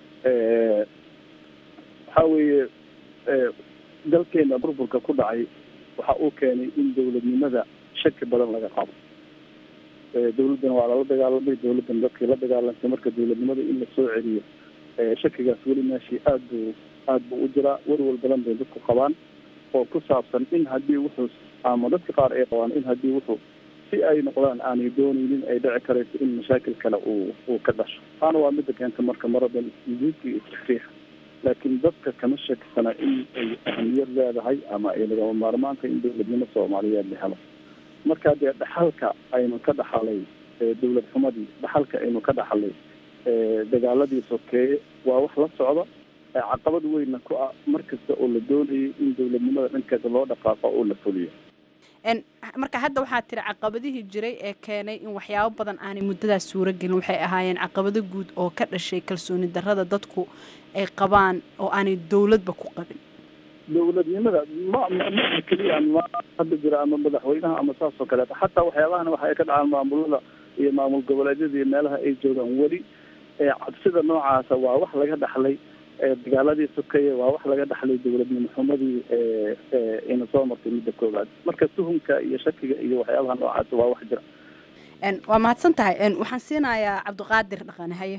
waxa weeye dalkeena burburka ku dhacay waxa uu keenay in dawladnimada shaki badan laga qabo dawladdana waa lala dagaalamay dawladdan dadkii la dagaalantay marka dawladnimada in lasoo celiyo shakigaas weli meeshii aad buu aad buu u jiraa warwal badan bay dadku qabaan oo ku saabsan in haddii wuxuu ama dadka qaar ay qabaan in haddii wuxuu si ay noqdaan aanay dooneynin ay dhici karayso in mashaakil kale uu uu ka dhasho taana waa midda keenta marka maradan isjiidka iyo istakriixa laakiin dadka kama shakisana in ay ahamiyad leedahay ama ay lagama maarmaanka in dawladnimo soomaaliyeed la helo marka dee dhaxalka aynu ka dhaxalay dawlad xumadii dhaxalka aynu ka dhaxalay dagaaladii sokeeye waa wax la socda caqabad weynna ku ah mar kasta oo la doonayay in dawladnimada dhankeeda loo dhaqaaqo oo la fuliyo marka hadda waxaa tiri caqabadihii jiray ee keenay in waxyaabo badan aanay muddadaas suuro gelin waxay ahaayeen caqabado guud oo ka dhashay kalsooni darrada dadku ay qabaan oo aanay dowladba ku qabin dawladnimada ma ma keliya ma hadda jira ama madaxweynaha ama saas oo kaleeto xataa waxyaabahana waxa ay ka dhacaan maamulada iyo maamul goboleedyada iyo meelaha ay joogaan weli cabsida noocaasa waa wax laga dhaxlay dagaaladii sokeeye waa wax laga dhaxlay dawladnimo xumadii ina soo martay midda koowaad marka tuhumka iyo shakiga iyo waxyaabaha noocaasa waa wax jira waa mahadsan tahay waxaan siinayaa cabdiqaadir dhaqane haye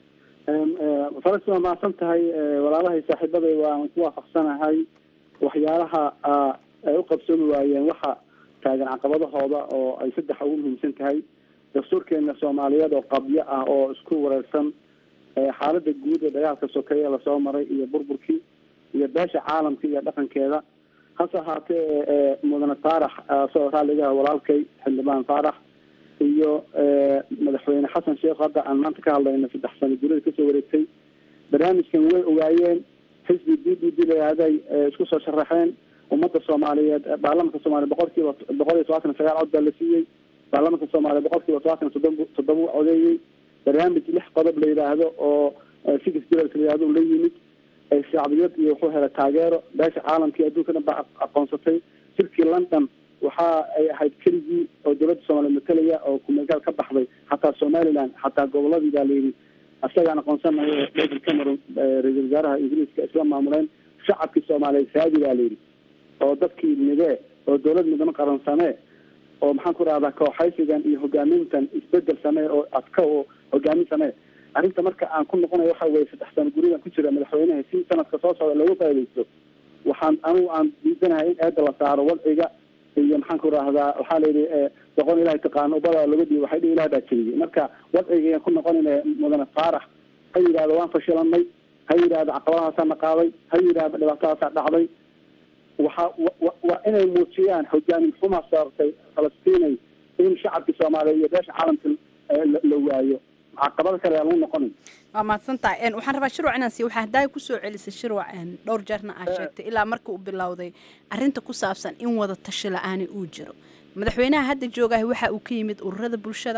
faras waa mahadsan tahay walaalahay saaxiibaday waan ku waafaqsanahay waxyaalaha ay u qabsoomi waayeen waxa taagan caqabadahooda oo ay saddex ugu muhiimsan tahay dastuurkeena soomaaliyeed oo qabyo ah oo isku wareersan xaalada guud ee dagaalka sokeeye lasoo maray iyo burburkii iyo beesha caalamka iyo dhaqankeeda hase ahaatee mudane faarax soo raalligaha walaalkay xildhibaan faarax iyo madaxweyne xasan sheekh hadda aan maanta ka hadlayna saddex sano gurida kasoo wareegtay barnaamijkan way ogaayeen xisbi d b d layahday isku soo sharaxeen ummadda soomaaliyeed baarlamanka soomaliya boqol kiiba boqol iyo todobaatan iyo sagaal cod baa la siiyey baarlamanka soomaaliya boqol kiiba todobaatan iyo toddoba toddoba u codeeyey barnaamij lix qodob la yidhaahdo oo six bills la yidhahdo la yimid shacbiyad iyo wuxuu helay taageero beesha caalamkii adduunka dhan baa aqoonsatay shirkii london waxa ay ahayd keligii oo dowladda soomaaliya matalaya oo kumeelgaal ka baxday xataa somaliland xataa goboladii baa layidhi isagaan aqoonsanayo david cameron ra-iisul wasaaraha ingiriiska isla maamuleen shacabkii soomaaliyeed saadi baa layidhi oo dadkii midee oo dowlad midnimo qaran samee oo maxaan ku rahdaa kooxaysigan iyo hogaamintan isbedel samee oo adka oo hogaamin samee arrinta marka aan ku noqonayo waxa weye saddex sano guridan ku jira madaxweynaha si sanadka soo socda looga faaidaysto waxaan anigu aan diidanahay in eeda la saaro wadciga iyo maxaan ku rahdaa waxaa la yidhi doqon ilahay taqaano ubada laga dhiibo waxay dhi ilah baa jeliyay marka wadciga ayaan ku noqonayna mudane faarax ha yidhahdo waan fashilanay ha yidhahdo caqabadahaasaa na qaaday ha yidhahdo dhibaatadaasaa dhacday waxa waa inay muujiyaan hogaamin xumaa saartay falastiinay in shacabkii soomaaliya iyo beesha caalamka la waayo caqabado kale aan lagu noqonin waa mahadsan tahay waxaan rabaa shirwac inaan siiyo waxaa haddaay kusoo celisay shirwac dhowr jeerna aa sheegtay ilaa marka uu bilowday arrinta ku saabsan in wada tashi la-aani uu jiro madaxweynaha hadda joogahay waxa uu ka yimid ururada bulshada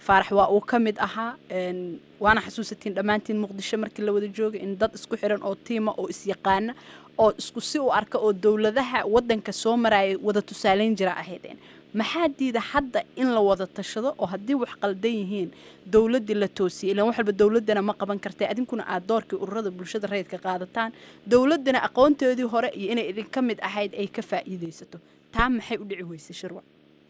faarax waa uu ka mid ahaa een, waana xasuusatiin dhammaantiin muqdisho markii la wada joogay in dad isku xiran oo tiima oo isyaqaana oo isku si u arka oo dowladaha wadanka soo maraya wada tusaaleyn jira ahaydeen maxaa diida hadda in la wada tashado oo haddii wax qaldan yihiin dowladdii la toosiyey ilaan wax walba dowladdana ma qaban kartay adinkuna aad doorkii ururada bulshada rayidka qaadataan dowladdana aqoonteedii hore iyo inay idinka mid ahayd ay ka faa'iidaysato taa maxay u dhici weysay shirwac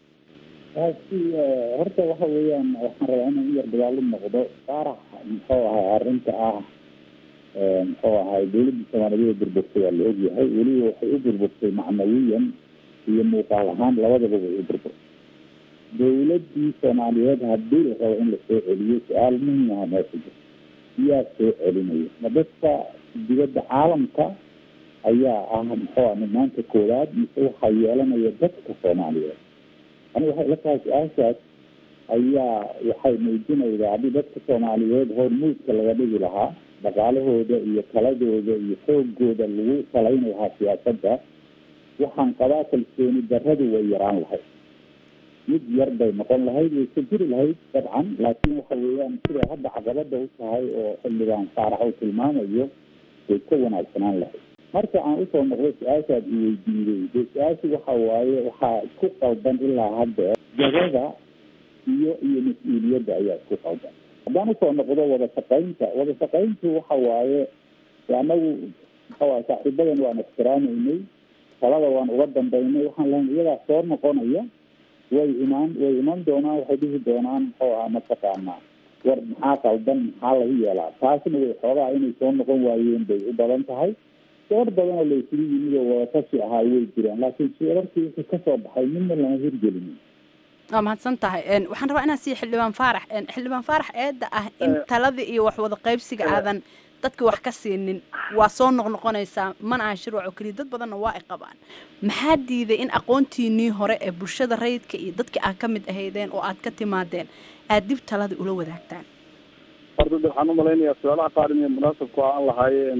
taasi eh, horta waxa weeyaan waxaan rabaa inaan u yar dagaalo noqdo faarax muxuu ahay arrinta ah eh, muxuu ahay dowladda soomaaliyeed burburtay waa la ogyahay weliba waxay u burburtay macnawiyan iyo muuqaal ahaan labadaba way u burburtay dowladdii soomaaliyeed haddii la rabo in lasoo celiyo su-aal muhiim ah meesha jirta yaa soo celinaya ma dadka dibadda caalamka ayaa ah muxuu ah maanta koowaad mise waxaa yeelanaya dadka soomaaliyeed aniga waxay ila tahay su-aashaas ayaa waxay muujinaydaa haddii dadka soomaaliyeed hormuudka laga dhigi lahaa dhaqaalahooda iyo taladooda iyo xoogooda lagu salayn lahaa siyaasadda waxaan qabaa kalsooni darradu way yaraan lahayd mid yar bay noqon lahayd way ka jiri lahayd dabcan laakiin waxa weeyaan siday hadda caqabada u tahay oo xildhibaan saarax uu tilmaamayo way ka wanaagsanaan lahayd marka aan usoo noqdo su-aashaad i weydiiyey dee su-aashu waxa waaye waxaa isku qaldan ilaa hadda jagada iyo iyo mas-uuliyadda ayaa isku qaldan haddaan usoo noqdo wada shaqaynta wada shaqayntu waxa waaye anagu maxawaay saaxiibadan waan ixtiraamaynay talada waan uga dambaynay waxaan lahayn iyadaa soo noqonaya way imaan way iman doonaan waxay dhihi doonaan muxuu ahaa mataqaanaa war maxaa qaldan maxaa lagu yeelaa taasna way xoogaa inay soo noqon waayeen bay u badan tahay door badan oo la isugu yimid oo wadatashi ahaa way jiraan laakiin shirarkii wixii kasoo baxay midna lama hirgelinin waa mahadsan tahay Een, waxaan rabaa inaan siiya xildhibaan faarax Een, xildhibaan faarax eedda ah in taladii iyo wax wada qaybsiga aadan dadka wax ka siinin waa soo noqnoqonaysaa mana aha shirwac oo keliya dad badanna waa ay qabaan maxaa diiday in aqoontiinii hore ee bulshada rayidka iyo dadkii aad ka mid ahaydeen oo aad ka timaadeen aad dib taladii ula wadaagtaan horta de waxaan umalaynayaa su-aalaha qaar inay munaasabku aan lahaayeen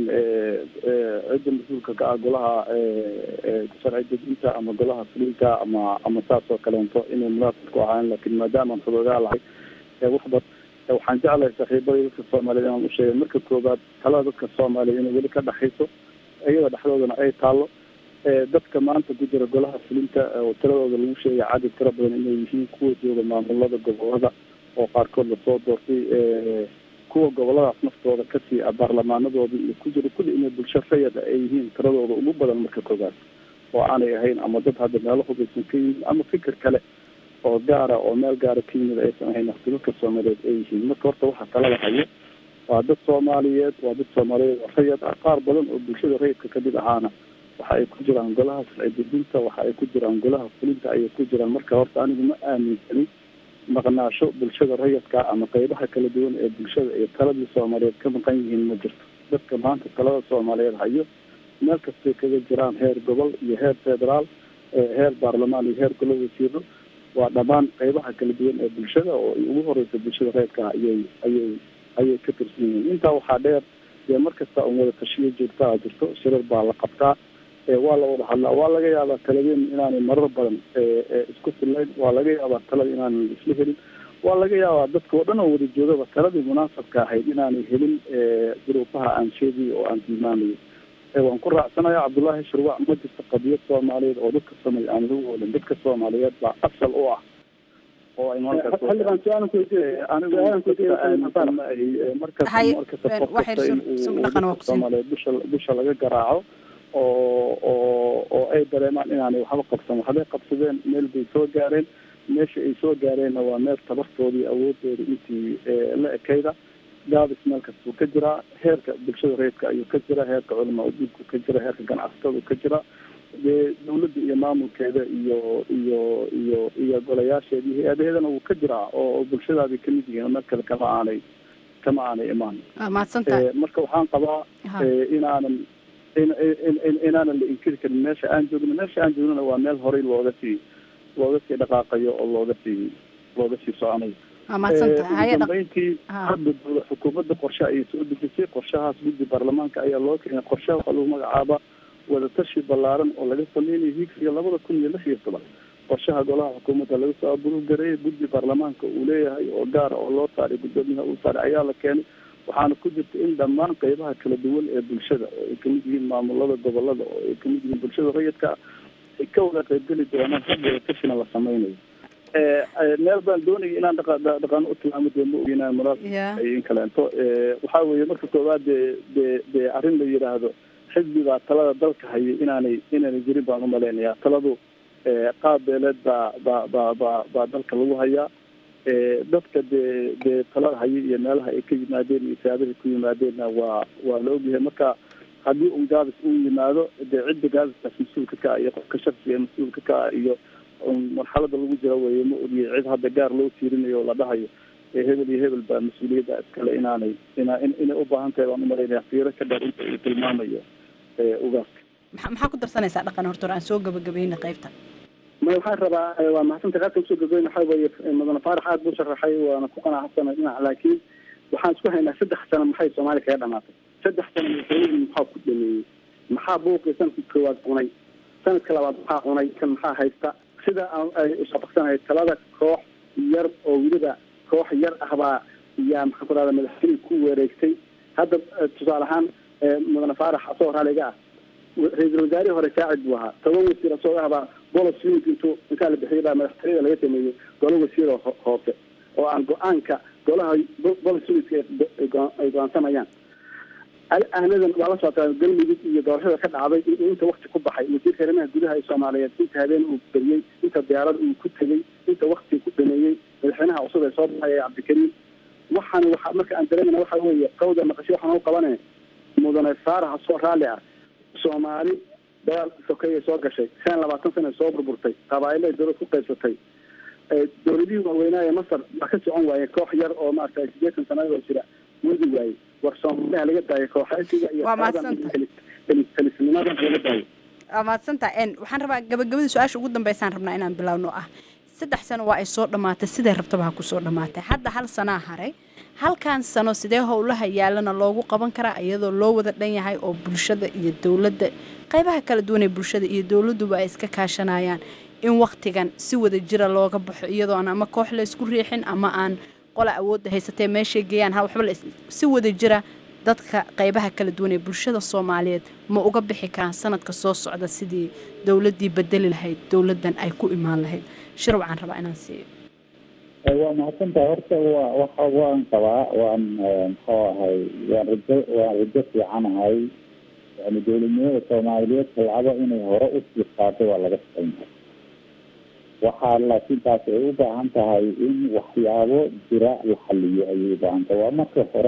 cidda mas-uulka ka ah golaha sharci dejinta ama golaha fulinta ama ama saas oo kaleento inay munaasabku ahaayeen laakiin maadaama aan xudoogaa lahay waxba waxaan jeclahay saaxiibada dadka soomaaliyeed inaan usheegay marka koobaad talada dadka soomaaliyeed inay weli ka dhexayso iyada dhexdoodana ay taalo dadka maanta ku jira golaha fulinta oo tiradooda lagu sheegay cadad tiro badan inay yihiin kuwa jooga maamulada gobolada oo qaarkood lasoo doortay kuwa goboladaas naftooda kasii ah baarlamaanadooda iyo ku jira kulli inay bulsho rayada ay yihiin tiradooda ugu badan marka koobaad oo aanay ahayn ama dad hadda meelo hubaysan ka yimid ama fikir kale oo gaara oo meel gaara ka yimid aysan ahayn dadka soomaaliyeed ay yihiin marka horta waxaa talada hayo waa dad soomaaliyeed waa dad soomaaliyeed oo rayad ah qaar badan oo bulshada rayidka kamid ahaana waxa ay ku jiraan golaha sharci dejinta waxa ay ku jiraan golaha fulinta ayay ku jiraan marka horta anigu ma aaminsanin maqnaasho bulshada rayadka ama qeybaha kala duwan ee bulshada iyo taladii soomaaliyeed ka maqan yihiin ma jirto dadka maanta talada soomaaliyeed hayo meel kastay kaga jiraan heer gobol iyo heer federaal heer baarlamaan iyo heer golo wasiiro waa dhammaan qeybaha kala duwan ee bulshada oo ugu horeysa bulshada rayadka ayay ayay ayay ka tirsan yihiin intaa waxaa dheer dee mar kasta un wada tashiyo joogtaa jirto shirar baa la qabtaa waa la wada hadlaa waa laga yaabaa taladeen inaanay marar badan isku fillayn waa laga yaabaa talada inaanay isla helin waa laga yaabaa dadka oo dhan oo wada joogaba taladii munaasabka ahayd inaanay helin duruufaha aan sheegay oo aan tilmaamayo waan ku raacsanayaa cabdullaahi shirwac ma jirto qadiyad soomaaliyeed oo dadka samay aan lagu oolin dadka soomaaliyeed baa asal u ah oo ay xildhibaan su-aalan ku weydiiyey anigu markasta markasta qof kasta in soomaaliyeed dusha dusha laga garaaco oo oo oo ay dareemaan inaanay waxba qabsan waxbay qabsadeen meel bay soo gaareen meesha ay soo gaareenna waa meel tabartoodii awoodooda intii la ekayda gaabis meel kastuu ka jiraa heerka bulshada reedka ayuu ka jira heerka culamaa udiinku ka jira heerka ganacsatada ka jira dee dawladda iyo maamulkeeda iyo iyo iyo iyo golayaasheeda iyo hay-adaheedana wuu ka jiraa oo bulshadaabay kamid yihiin meel kale kama aanay kama aanay imaan mahadsantahay marka waxaan qabaa inaanan inaanan la inkiri karin meesha aan joogno meesha aan joognona waa meel horey looga sii looga sii dhaqaaqayo oo looga sii looga sii soconayo ugu dambeyntii hadda xukuumadda qorshe ayay soo dejisay qorshahaas guddi baarlamaanka ayaa loo keenay qorshaha waxaa lagu magacaaba wadatashi ballaaran oo laga sameynayo higsiga labada kun iyo lix iyo toban qorshaha golaha xukuumadda laga soo abuurgareeyay guddi baarlamaanka uu leeyahay oo gaara oo loo saaray guddoomiyaha uu saaray ayaa la keenay waxaana ku jirta in dhammaan qeybaha kala duwan ee bulshada oo ay kamid yihiin maamulada gobolada oo ay kamid yihiin bulshada rayidka ay ka wada qaybgeli doonaan hadda kashina la sameynayo meel baan doonaya inaan dhaqa dhaqaano u tilmaamo dee ma ogeynaa muraad in kaleento waxaa weeye marka koowaad dee dee dee arrin la yidhaahdo xisbi baa talada dalka hayay inaanay inaanay jirin baan umalaynayaa taladu qaab beeleed baa baa baa baa baa dalka lagu hayaa dadka dee dee talada hayay iyo meelaha ay ka yimaadeen iyo saabahay ku yimaadeenna waa waa la ogyahay marka haddii un gaabis uu yimaado dee cidda gaabiskaas mas-uulka ka ah iyo qofka shaksiga mas-uulka ka ah iyo marxalada lagu jira weeye ma ogiyay cid hadda gaar loo tiirinayo oo la dhahayo hebel iyo hebel baa mas-uuliyadda iskale inaanay ina inay u baahan tahay baan umalaynaya fiiro ka dheer inta uu tilmaamayo ugaaska maxaa maxaa ku darsanaysaa dhaqan horta hore aan soo gabagabayna qaybta may waxaan rabaa waa mahadsantahay qaabka usoo gabagabayn waxaa weeye mudane faarax aad buu sharaxay waana ku qanacsanay dhinac laakiin waxaan isku haynaa saddex sano maxay soomaaliya kaga dhamaatay saddex sano madaxweynihii maxaa ku dhameeyey maxaa buuqii sanadkii koowaad cunay sanadka labaad maxaa cunay kan maxaa haysta sida ay usabaqsanahay talada koox yar oo weliba koox yar ah baa yaa maxaan ku rahda madaxweynihii ku wareegtay hadda tusaale ahaan mudane faarax asagoo raaliga ah ra-iisul wasaarihii hore saacid buu ahaa toban wasiir asagoo ahbaa bolos unit intuu intaa la bixiyay baa madaxtooyada laga sameeyey golo wasiir oo hoose oo aan go-aanka golaha bolos unitka ay go-aansanayaan ahnadan waa la socotaa galmudug iyo doorashada ka dhacday in inta wakti ku baxay wasiirka arrimaha gudaha ee soomaaliyeed inta habeen uu beriyey inta diyaarad uu ku tegey inta wakti ku dhameeyey madaxweynaha cusub ee soo baxaya cabdikariim waxaan waxa marka aan dareemana waxa weeye qawda maqasho waxaan u qabane mudane faarax soo raalli ah soomaali dagaal sokeeyay soo gashay shan labaatan sana soo burburtay qabaa'ilo ay dowlad ku qaybsatay dowladihii waaweynaa ee masar waa ka socon waaye koox yar oo maaragtay sideetan sanadoo jira wadi waaye war soomaaliha laga daayo kooxaysiga iyo Waa mahadsantahay. kalisnimadan laga daayo waa mahadsantaha n waxaan rabaa gabagabada su-aasha ugu dambeysaan rabnaa inaan bilaawno oo ah saddex sano waa ay soo dhammaatay siday rabtaba ha ku soo dhammaatay hadda hal sanaa haray halkan sano sidee howlaha yaalana loogu qaban karaa iyadoo loo wada dhan yahay oo bulshada iyo dowladda qaybaha kala duwan ee bulshada iyo dowladduba ay iska kaashanayaan in waktigan si wada jira looga baxo iyadoo aan ama koox la isku riixin ama aan qola awoodda haysatee meeshay geeyaan ha waxba la is- si wada jira dadka qaybaha kala duwan ee bulshada soomaaliyeed ma uga bixi karaan sanadka soo socda sidii dowladdii bedeli lahayd dowladdan ay ku imaan lahayd shir waxaan rabaa inaan siiyo waa mahadsantahay horta waa waxa waan qabaa waan muxuu ahay waan rajo waan rajo fiicanahay yani dowladnimada soomaaliyeed talcado inay hore usii qaado waa laga shaqeynaya waxaa laakiin taasi ay u baahan tahay in waxyaabo jira la xaliyo ayay u baahan tahay waa marka hore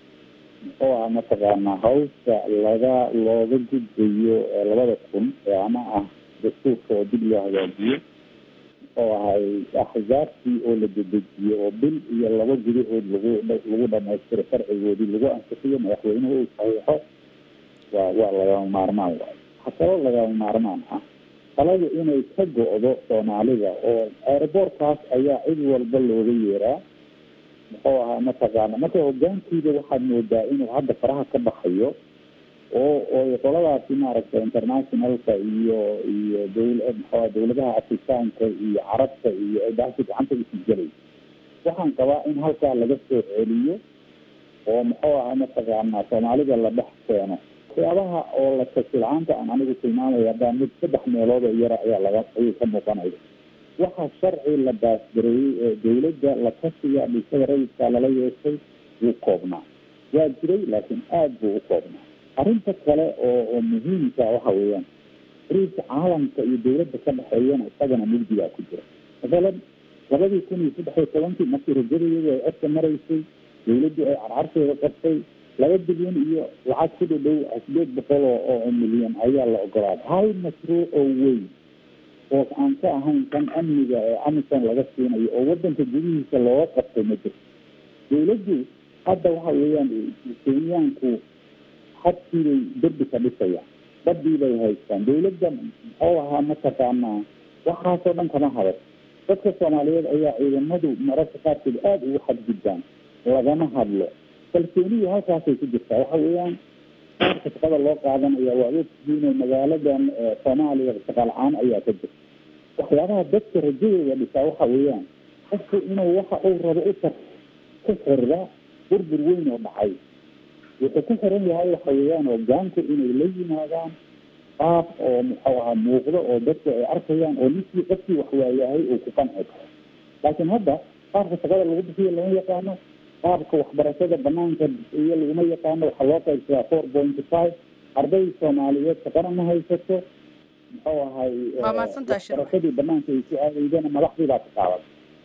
muxuu aha mataqaanaa hawsha laga looga gudbayo ee labada kun ee ama ah dastuurka oo dib loo hagaajiyo oo ahay axzaabtii oo la dedejiyo oo bil iyo laba gudahood lagu lagu dhamaystiro sharcigoodii lagu ansixiyo madaxweynuhu uu saxiixo waa waa lagama maarmaan waay waxaa kaloo lagama maarmaan ah taladu inay ka go-do soomaalida oo aeroboortkaas ayaa cid walba looga yeeraa muxuu ahaa mataqaana marka hogaankiida waxaad moodaa inuu hadda faraha ka baxayo oo oo qoladaasi maaragtay internationalka iyo iyo dowl muxua dowladaha afrikaanka iyo carabta iyo daasi gacanta isu gelay waxaan qabaa in halkaa laga soo celiyo oo muxuu ahaa mataqaana soomaalida la dhex keeno waxyaabaha oo la tasilcaanta aan anigu tilmaamaya hadaa mid saddex meelood oo yara ayaa laga ayay ka muuqanaya waxa sharci la baasgareeyey ee dowladda la kashiga bulshada rayidka lala yeeshay wuu koobnaa waa jiray laakiin aada buu u koobnaa arrinta kale oo oo muhiimka waxa weeyaan xiriirka caalamka iyo dowladda ka dhexeeyana isagana mugdigaa ku jira masalan labadii kun iyo saddex iyo tobankii markii rajadayadu ay codka maraysay dowladdu ay carcarteeda qabtay laba bilyan iyo lacag ku dhadhow sideed boqol oo oo milyan ayaa la ogolaaday hal mashruuc oo weyn oo aan ka ahayn kan amniga ee amisan laga siinayo oo wadanka gudihiisa looga qabtay ma jirto dowladdu hadda waxa weeyaan kenyaanku hadkiibay derbi ka dhisayaan badii bay haystaan dowladda muxuu ahaa mataqaanaa waxaasoo dhan kama hadas dadka soomaaliyeed ayaa ciidamadu mararka qaarkood aada ugu xadgudbaan lagama hadlo kalsoonidu halkaasay ku jirtaa waxa weeyaan qaarka shaqada loo qaadanaya waa ogtihiin magaaladan soomaaliya shaqaal-aan ayaa ka jirta waxyaabaha dadka rajadooda dhisaa waxa weeyaan qofku inuu waxa uu rabo u tar ku xirda burbur weyn oo dhacay wuxuu ku xiran yahay waxa weeyaan hogaanku inay la yimaadaan qaab oo muxuu ahaa muuqdo oo dadku ay arkayaan oo ninkii qofkii wax waayahay uu ku qanci karo laakiin hadda qaabka shaqada lagu bixiyo lama yaqaano qaabka waxbarashada banaanka iyo laguma yaqaano waxaa loo qaybsadaa four point five arday soomaaliyeed shaqana ma haysato muxuu ahay Waa mahadsantahay, Shirwa. waxbarashadii banaanka ay ku aadaydana madaxdii baa ka qaadan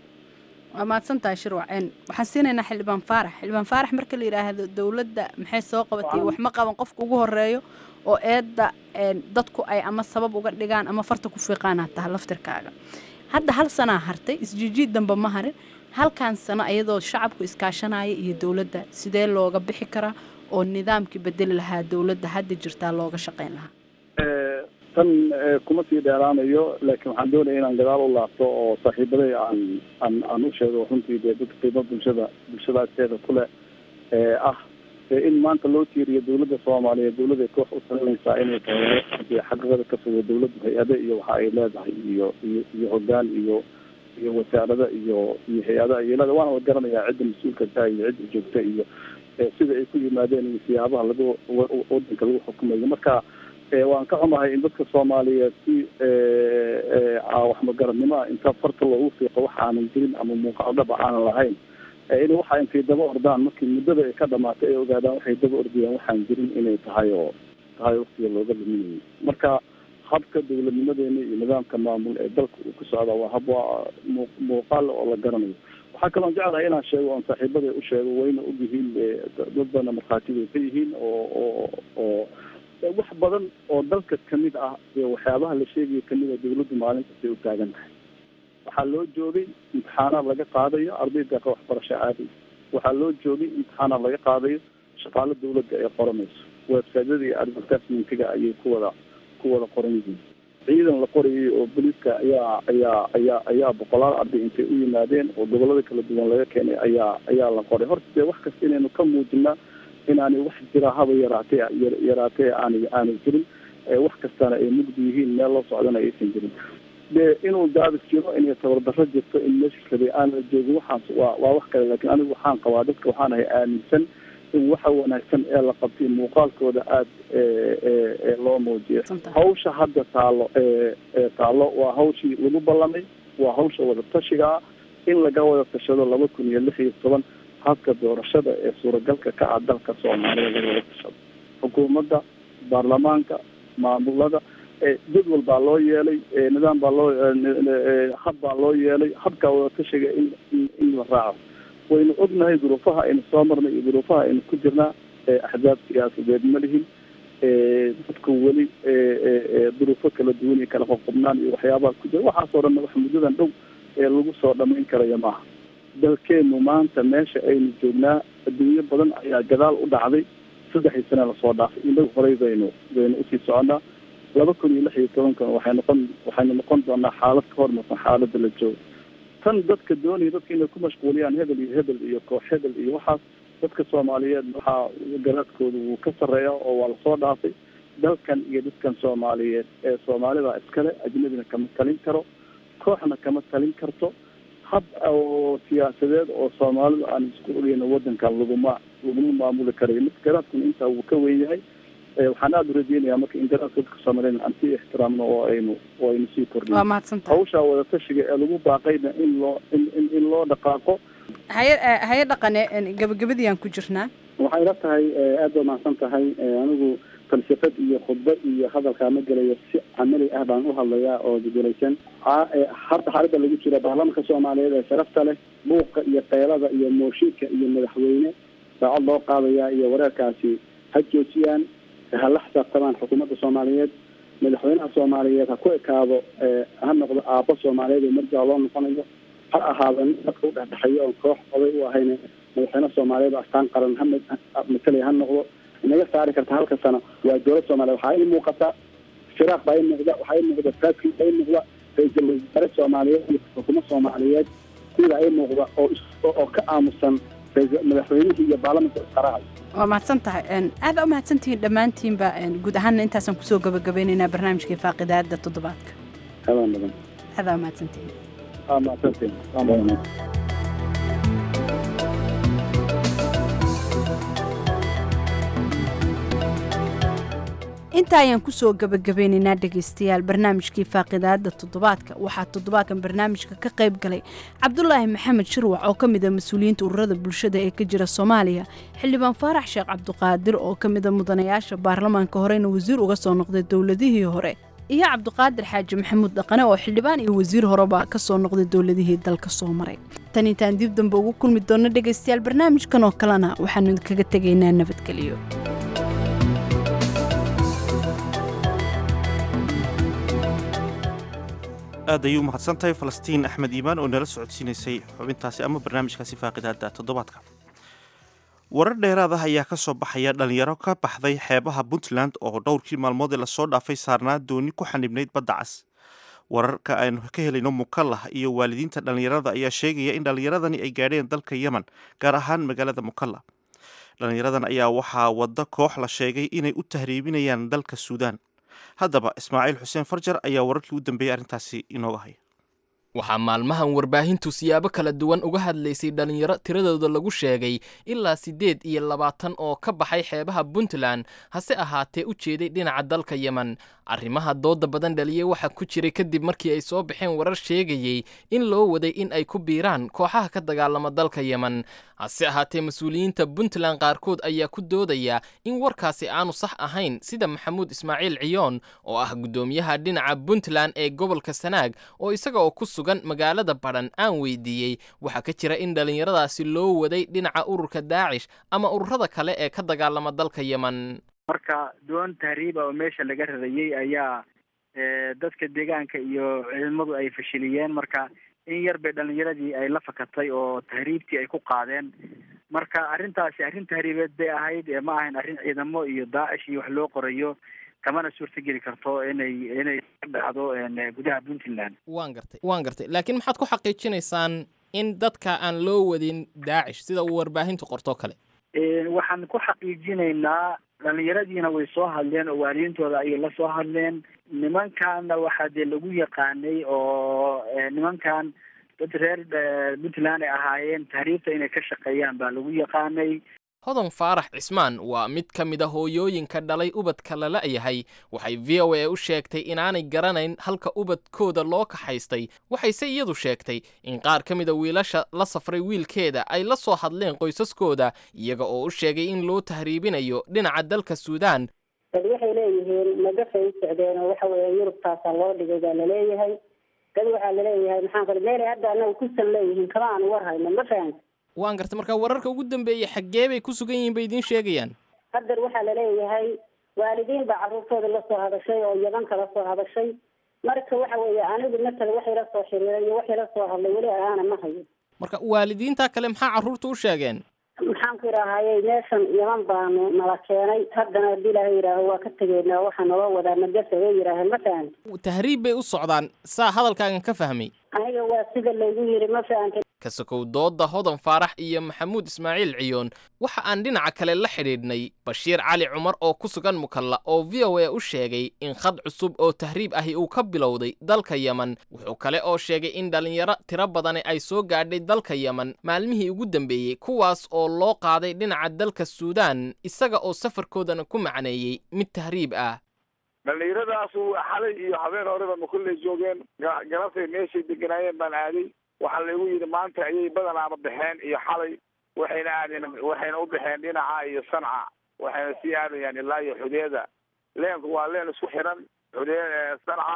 waa mahadsantahay shirwac een waxaan siinaynaa xildhibaan faarax xildhibaan faarax marka la yidhaahdo dowladda maxay soo qabatay wax ma qaban qofka ugu horeeyo oo eedda een dadku ay ama sabab uga dhigaan ama farta ku fiiqaanaa taha laftirkaaga hadda hal sanaa hartay isjiijiid dambe ma harin halkan sano iyadoo shacabku iskaashanaya iyo dowladda sidee looga bixi karaa oo nidaamkii bedeli lahaa dowladda hadda jirtaa looga shaqayn lahaa Eh, tan eh, kuma sii dheeraanayo laakiin waxaan doonaya inaan gadaal u laabto oo saaxiibaday aan aan aan u sheego runtii dee dadka qiimo bulshada bulshada agteeda kule ee ah ee in maanta loo tiiriyo dowladda soomaaliyeed dowladda ay koox u talinaysaa inay tahay dee xaqiiqada ka fogo dowladdu hay-ade iyo waxa ay leedahay iyo iyo iyo hogaan iyo iyo wasaarada iyo iyo hay-adaha iyo leeda waana la garanayaa cidda mas-uulka ka iyo cidda joogta iyo eh, sida ay ku yimaadeen iyo siyaabaha lagu wa- wa- wadanka lagu xukumayo marka Eh, waan ka xumahay in dadka soomaaliyeed si eh, eh, ah, wax magaradnimo ah inta farta loogu fiiqo wax aanan jirin ama muuqaal dhaba aanan lahayn Eh, in waxa intay daba ordaan markii muddada ay ka dhamaatay ay ogaadaan waxay daba ordayaan waxaan jirin inay tahay oo tahay waqtiga looga luminayay marka habka dowladnimadeena iyo nidaamka maamul ee dalka uu ku socda waa hab waa muu- muuqaal oo la garanayo waxaa kaloon jeclahay inaan sheego oon saaxiibada u sheego wayna og yihiin eh, dad badana markhaatibay ka yihiin oo oo oo wax badan oo dalka kamid ah iyo waxyaabaha la sheegayo kamid ah dowladdu maalin kastay u taagan tahay waxaa loo joogay imtixaanaad laga qaadayo arday deeqa waxbarasho aaday waxaa loo joogay imtixaanaad laga qaadayo shaqaalo dowladda ay qoranayso websiteyada iyo advertisementiga ayay ku wada ku wada qoran yihiin ciidan la qorayay oo booliiska ayaa ayaa ayaa ayaa boqolaal arday intay u yimaadeen oo gobolada kala duwan laga keenay ayaa ayaa la qoray horta dee wax kasta inaynu ka muujinaa inaanay wax jira haba yaraatee yar- yaraatee aanay aanay jirin ee wax kastana ay mugdi yihiin meel loo socdana aysan jirin dee inuu daabis jiro inay tabardarro jirto in meesha kale aan la joogin waxaas waa waa wax kale laakiin anigu waxaan qabaa dadka waxaan ahay aaminsan in waxa wanaagsan ee la qabtay muuqaalkooda aada ee ee ee loo muujiyo hawsha hadda taalo ee ee taalo waa hawshii lagu ballamay waa hawsha wada tashiga ah in laga wada tashado laba kun iyo lix iyo toban habka doorashada ee suuragalka ka ah dalka soomaaliya laga wada tashado xukuumadda baarlamaanka maamulada ee jadwal baa loo yeelay ee nidaam baa loo ee, ee, hab baa loo yeelay habka wada tashiga in in in la raaco waynu ognahay duruufaha aynu soo marnay iyo duruufaha aynu ku jirnaa ee axzaab siyaasadeed ma lihin ee dadku weli ee ee ee duruufo kala duwan iyo kala qoqobnaan iyo waxyaabaha ku jira waxaasoo dhan wax muddadan dhow ee lagu soo dhamayn karaya maaha dalkeenu maanta meesha aynu joognaa adduunyo badan ayaa gadaal u dhacday saddexii sane lasoo dhaafay inagu horey baynu baynu usii soconnaa laba kun iyo lix iyo tobankan waxay noqon waxaynu noqon doonaa xaalad ka hormarsan xaaladda la joogo tan dadka doonaya dadka inay ku mashquuliyaan hebel iyo hebel iyo koox hebel iyo waxaas dadka soomaaliyeed waxaa garaadkooda wuu ka sarreeya oo waa lasoo dhaafay dalkan iyo dadkan soomaaliyeed ee soomaalida iskale ajnabina kama talin karo kooxna kama talin karto hab oo siyaasadeed oo soomaalidu aan isku ogeyno wadankan laguma laguma maamuli karayo mid garaadkuna intaa wuu ka weyn yahay Eh, waxaan aada u rajeynayaa marka in garaadka dadka soomaaliyeed aan sii ixtiraamno oo aynu oo aynu sii kordhino waa mahadsantahay hawshaa wada tashiga ee lagu baaqayna in loo in in in loo dhaqaaqo haye eh, haye dhaqane een, gabagabadii aan ku jirnaa waxay la tahay eh, aad baa mahadsan tahay eh, anigu falsafad iyo khudbad iyo hadalkaa ma gelayo si camali ah baan u hadlayaa oo gugulaysan Ha- eh, hadda xaaladda lagu jira baarlamaanka soomaaliyeed ee sharafta leh buuqa iyo qeylada iyo mooshinka iyo madaxweyne saacad loo qaadayaa iyo wareerkaasi ha joojiyaan ha la xisaabtamaan xukuumadda soomaaliyeed madaxweynaha soomaaliyeed ha ku ekaado eh, ha noqdo aabbo soomaaliyeed oo marjaa loo noqonayo ha ahaado nin dadka u dhexdhexeeya oon koox oday u ahayn madaxweyne soomaaliyeed oo astaan qaran ha ma- ha- matalaya ha noqdo inaga saari karta halka sano waa dowlad soomaaliyeed waxaa ii muuqata firaaq baa ii muuqda waxaa ii muuqda faadkii baa ii muuqda ra-iisul wasaare soomaaliyeed iyo xukuumad soomaaliyeed sidaa ii muuqda oo is- oo oo ka aamusan ra-iisul- madaxweynihii iyo baarlamanka isqarahay waa mahadsan tahay een, aad baa u mahadsantihiin dhammaantiinba een, guud ahaanna intaasaan kusoo gabagabeynaynaa barnaamijkii faaqidaada toddobaadka habaan badan adaa mahadsantihiin aa mahadsantiin waa mahadsan inta ayaan kusoo gabagabeynaynaa dhegaystayaal barnaamijkii faaqidaada toddobaadka waxaa toddobaadkan barnaamijka ka qayb galay cabdulaahi maxamed shirwac oo ka mid a mas-uuliyiinta ururada bulshada ee ka jira soomaaliya xildhibaan faarax sheekh cabdiqaadir oo ka mid a mudanayaasha baarlamaanka horena wasiir uga soo noqday dowladihii hore iyo cabdiqaadir xaaji maxamuud dhaqane oo xildhibaan iyo wasiir horeba ka soo noqday dowladihii dalka soo maray tan intaan dib dambe ugu kulmi doonno dhegaystayaal barnaamijkan oo kalena waxaanu kaga tegaynaa nabadgelyo aad ayuu umahadsan tahay falastiin axmed iimaan oo nala socodsiinaysay xubintaasi ama barnaamijkaasi faaqidaada toddobaadka warar dheeraad ah ayaa ka soo baxaya dhalinyaro ka baxday xeebaha puntland oo dhowrkii maalmood ee lasoo dhaafay saarnaa dooni ku xanibnayd badda cas wararka aynu ka helayno mukallah iyo waalidiinta dhallinyarada ayaa sheegaya in dhallinyaradani ay gaadheen dalka yemen gaar ahaan magaalada mukallah dhallinyaradan ayaa waxaa wadda koox la sheegay inay u tahriibinayaan dalka suudaan haddaba ismaaciil xuseen farjar ayaa wararkii u dambeeyey arrintaasi inooga haya waxaa maalmahan warbaahintu siyaabo kala duwan uga hadlaysay dhallinyaro tiradooda lagu sheegay ilaa siddeed iyo labaatan oo ka baxay xeebaha puntland hase ahaatee u jeeday dhinaca dalka yemen arrimaha dooda badan dhaliyey waxaa ku jiray kadib markii ay soo baxeen warar sheegayey in loo waday in ay ku biiraan kooxaha ka dagaalama dalka yemen hase ahaatee mas-uuliyiinta puntland qaarkood ayaa ku doodaya in warkaasi aanu sax ahayn sida maxamuud ismaaciil ciyoon oo ah guddoomiyaha dhinaca puntland ee gobolka sanaag oo isaga oo ku sugan magaalada badhan aan weydiiyey waxaa ka jira in dhallinyaradaasi loo waday dhinaca ururka daacish ama ururada kale ee ka dagaalama dalka yemen marka doon tahriiba oo meesha laga radayey ayaa dadka deegaanka iyo ciidamadu ay fashiliyeen marka in yar bay dhalinyaradii ay la fakatay oo tahriibtii ay ku qaadeen marka arrintaasi arrin tahriibeed bay ahayd ma ahayn arrin ciidamo iyo daacish iyo wax loo qorayo kamana suurtageli karto inay inay ka dhacdo gudaha puntland waan gartay waan gartay laakiin maxaad ku xaqiijinaysaan in dadka aan loo wadin daacish sida uu warbaahintu qortoo kale waxaan ku xaqiijinaynaa dhalinyaradiina way soo hadleen oo waalidiintooda ayay la soo hadleen nimankaana waxaa dee lagu yaqaanay oo nimankan dad reer puntland ay ahaayeen tahriibta inay ka shaqeeyaan baa lagu yaqaanay hodan faarax cismaan waa mid ka mid a hooyooyinka dhalay ubadka lala yahay waxay v o a u sheegtay inaanay garanayn halka ubadkooda loo kaxaystay waxayse iyadu sheegtay in qaar ka mida wiilasha la safray wiilkeeda ay la soo hadleen qoysaskooda iyaga oo u sheegay in loo tahriibinayo dhinaca dalka suudaan dad waxay leeyihiin magafay u socdeen oo waxa weeye yurubtaasaa loo dhigay baa laleeyahay dad waxaa laleeyahay maxaan qali meelay hadda anaga kusan leeyihiin kama aan war hayno ma fahamta waan gartay marka wararka ugu dambeeyey xaggee bay ku sugan yihiin bay idiin sheegayaan haddar waxaa laleeyahay waalidiin baa carruurtooda la soo hadashay oo yaban kala soo hadashay marka waxa weeye anigu matala waxay la soo xiriiray iyo waxay la soo hadlay weli aana ma hayo marka waalidiinta kale maxaa carruurta u sheegeen maxaan ku idhaahayey meeshan yaban baanu nala keenay haddana haddii ilaahay yidhaaho waa ka tegeynaa waxaa naloo wadaa magafa way yidhaaheen ma fahamta tahriib bay u socdaan saa hadalkaagan ka fahmay aniga waa sida laygu yidhi ma fahamta kasakow doodda hodan faarax iyo maxamuud ismaaciil ciyoon waxa aan dhinaca kale la xidhiidhnay bashiir cali cumar oo ku sugan mukalla oo v o a u sheegay in khad cusub oo tahriib ahi uu ka bilowday dalka yemen wuxuu kale oo sheegay in dhallinyaro tiro badani ay soo gaadhay dalka yemen maalmihii ugu dambeeyey kuwaas oo loo qaaday dhinaca dalka suudaan isaga oo safarkoodana ku macneeyey mid tahriib ah dhallinyaradaasuu xalay iyo habeen horeba makulley joogeen galabtay meeshay deganaayeen baan aaday waxaa laygu yidhi maanta ayay badanaaba baxeen iyo xalay waxayna aadeen waxayna u baxeen dhinaca iyo sanca waxayna sii aadayaan ilaa iyo xudeeda leenku waa leen isku xiran xudee sanca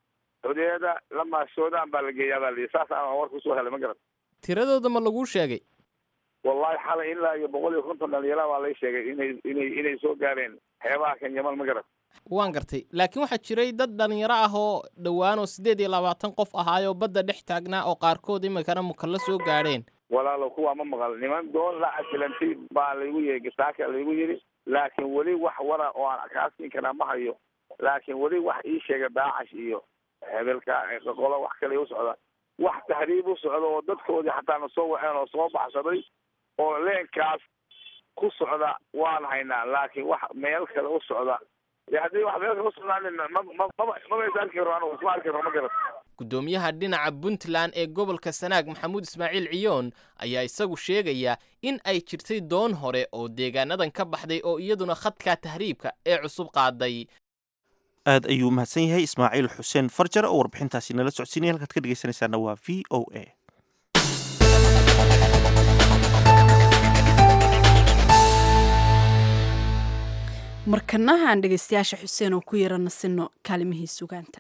xudeeda lamaa suudaan baa la geeyaa baa layidhi saas aan warka usoo helay ma garan tiradooda ma laguu sheegay wallahi xalay ilaa iyo boqol iyo konton dhalinyara baa lay sheegay inay inay inay soo gaareen xeebaha kan yaman ma garan waan gartay laakiin waxaa jiray dad dhalinyaro ah oo dhowaanoo siddeed iyo labaatan qof ahaayoo badda dhex taagnaa oo qaarkood imikana mukalla soo gaadheen walaalo kuwaa ma maqal niman doon la casilantay baa laygu yidhi gasaaka laygu yidhi laakiin weli wax wara oo aan kaa siin karaa ma hayo laakiin weli wax ii sheega daacash iyo hebelka qolo wax kale u socda wax tahriib u socda oo dadkoodii xataa na soo waceen oo soo baxsaday oo leenkaas ku socda waan haynaa laakiin wax meel kale u socda haddii wax meel kale u socdaan ma ma maba maba is arki karo anigu isma arki karo ma garat guddoomiyaha dhinaca puntland ee gobolka sanaag maxamuud ismaaciil ciyoon ayaa isagu sheegaya in ay jirtay doon hore oo deegaanadan ka baxday oo iyaduna khadka tahriibka ee cusub qaaday aad ayuu mahadsan yahay ismaaciil xuseen farjar oo warbixintaasi nala socodsiinaya halkaad ka dhegeysanaysaana waa v o a markanaha aan dhegeystayaasha xuseen oo ku yara nasino kaalimihii sugaanta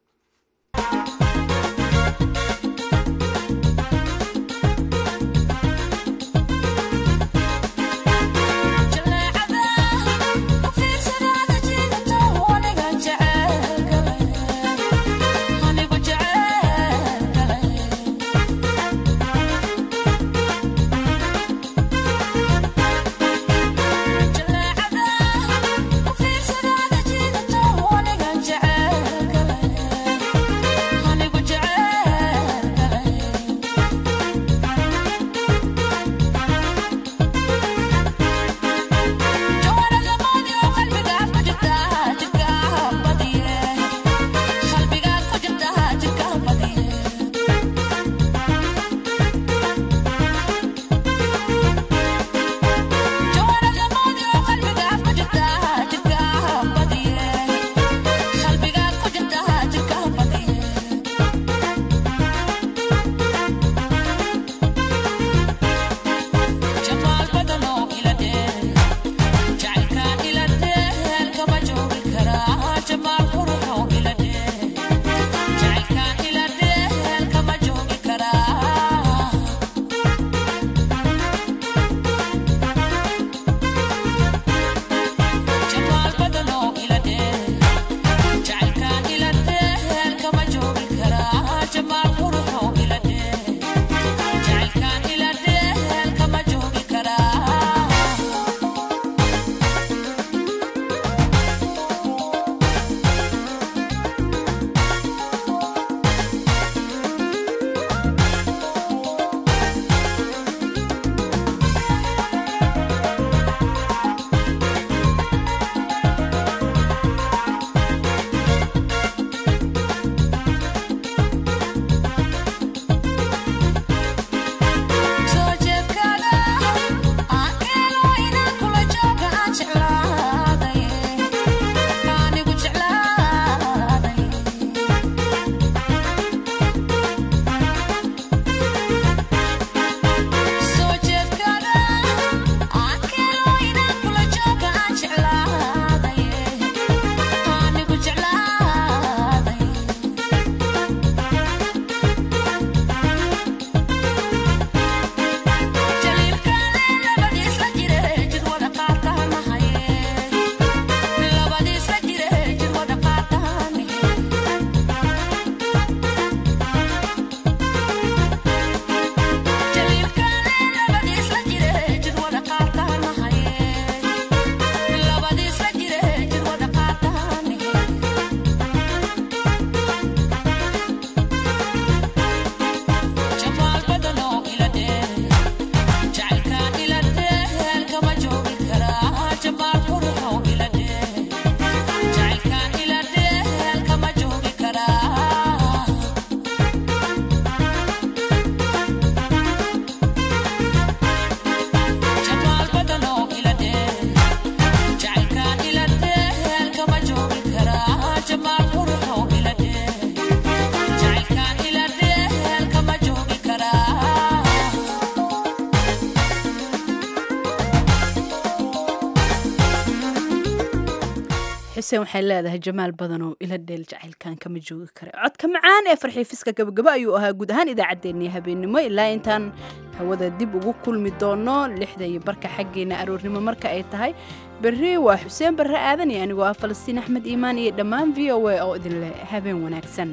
xuseen waxay leedahay jamaal badan oo ila dheel jacaylkan kama joogi kara codka macaan ee farxiifiska gabagaba ayuu ahaa guud ahaan idaacaddeenii habeennimo ilaa intaan hawada dib ugu kulmi doono lixda iyo barka xaggeena aroornimo marka ay tahay berri waa xuseen barre aadan iyo anigoo ah falastiin axmed iimaan iyo dhammaan v o a oo idin leh habeen wanaagsan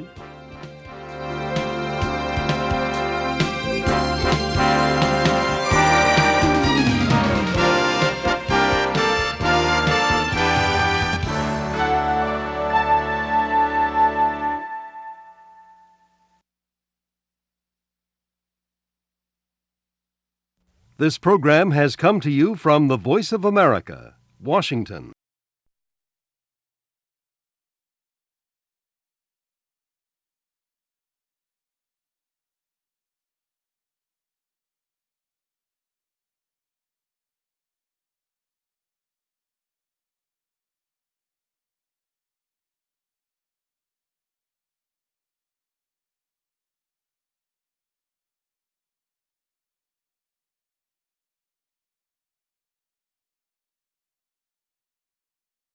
This program has come to you from the Voice of America, Washington.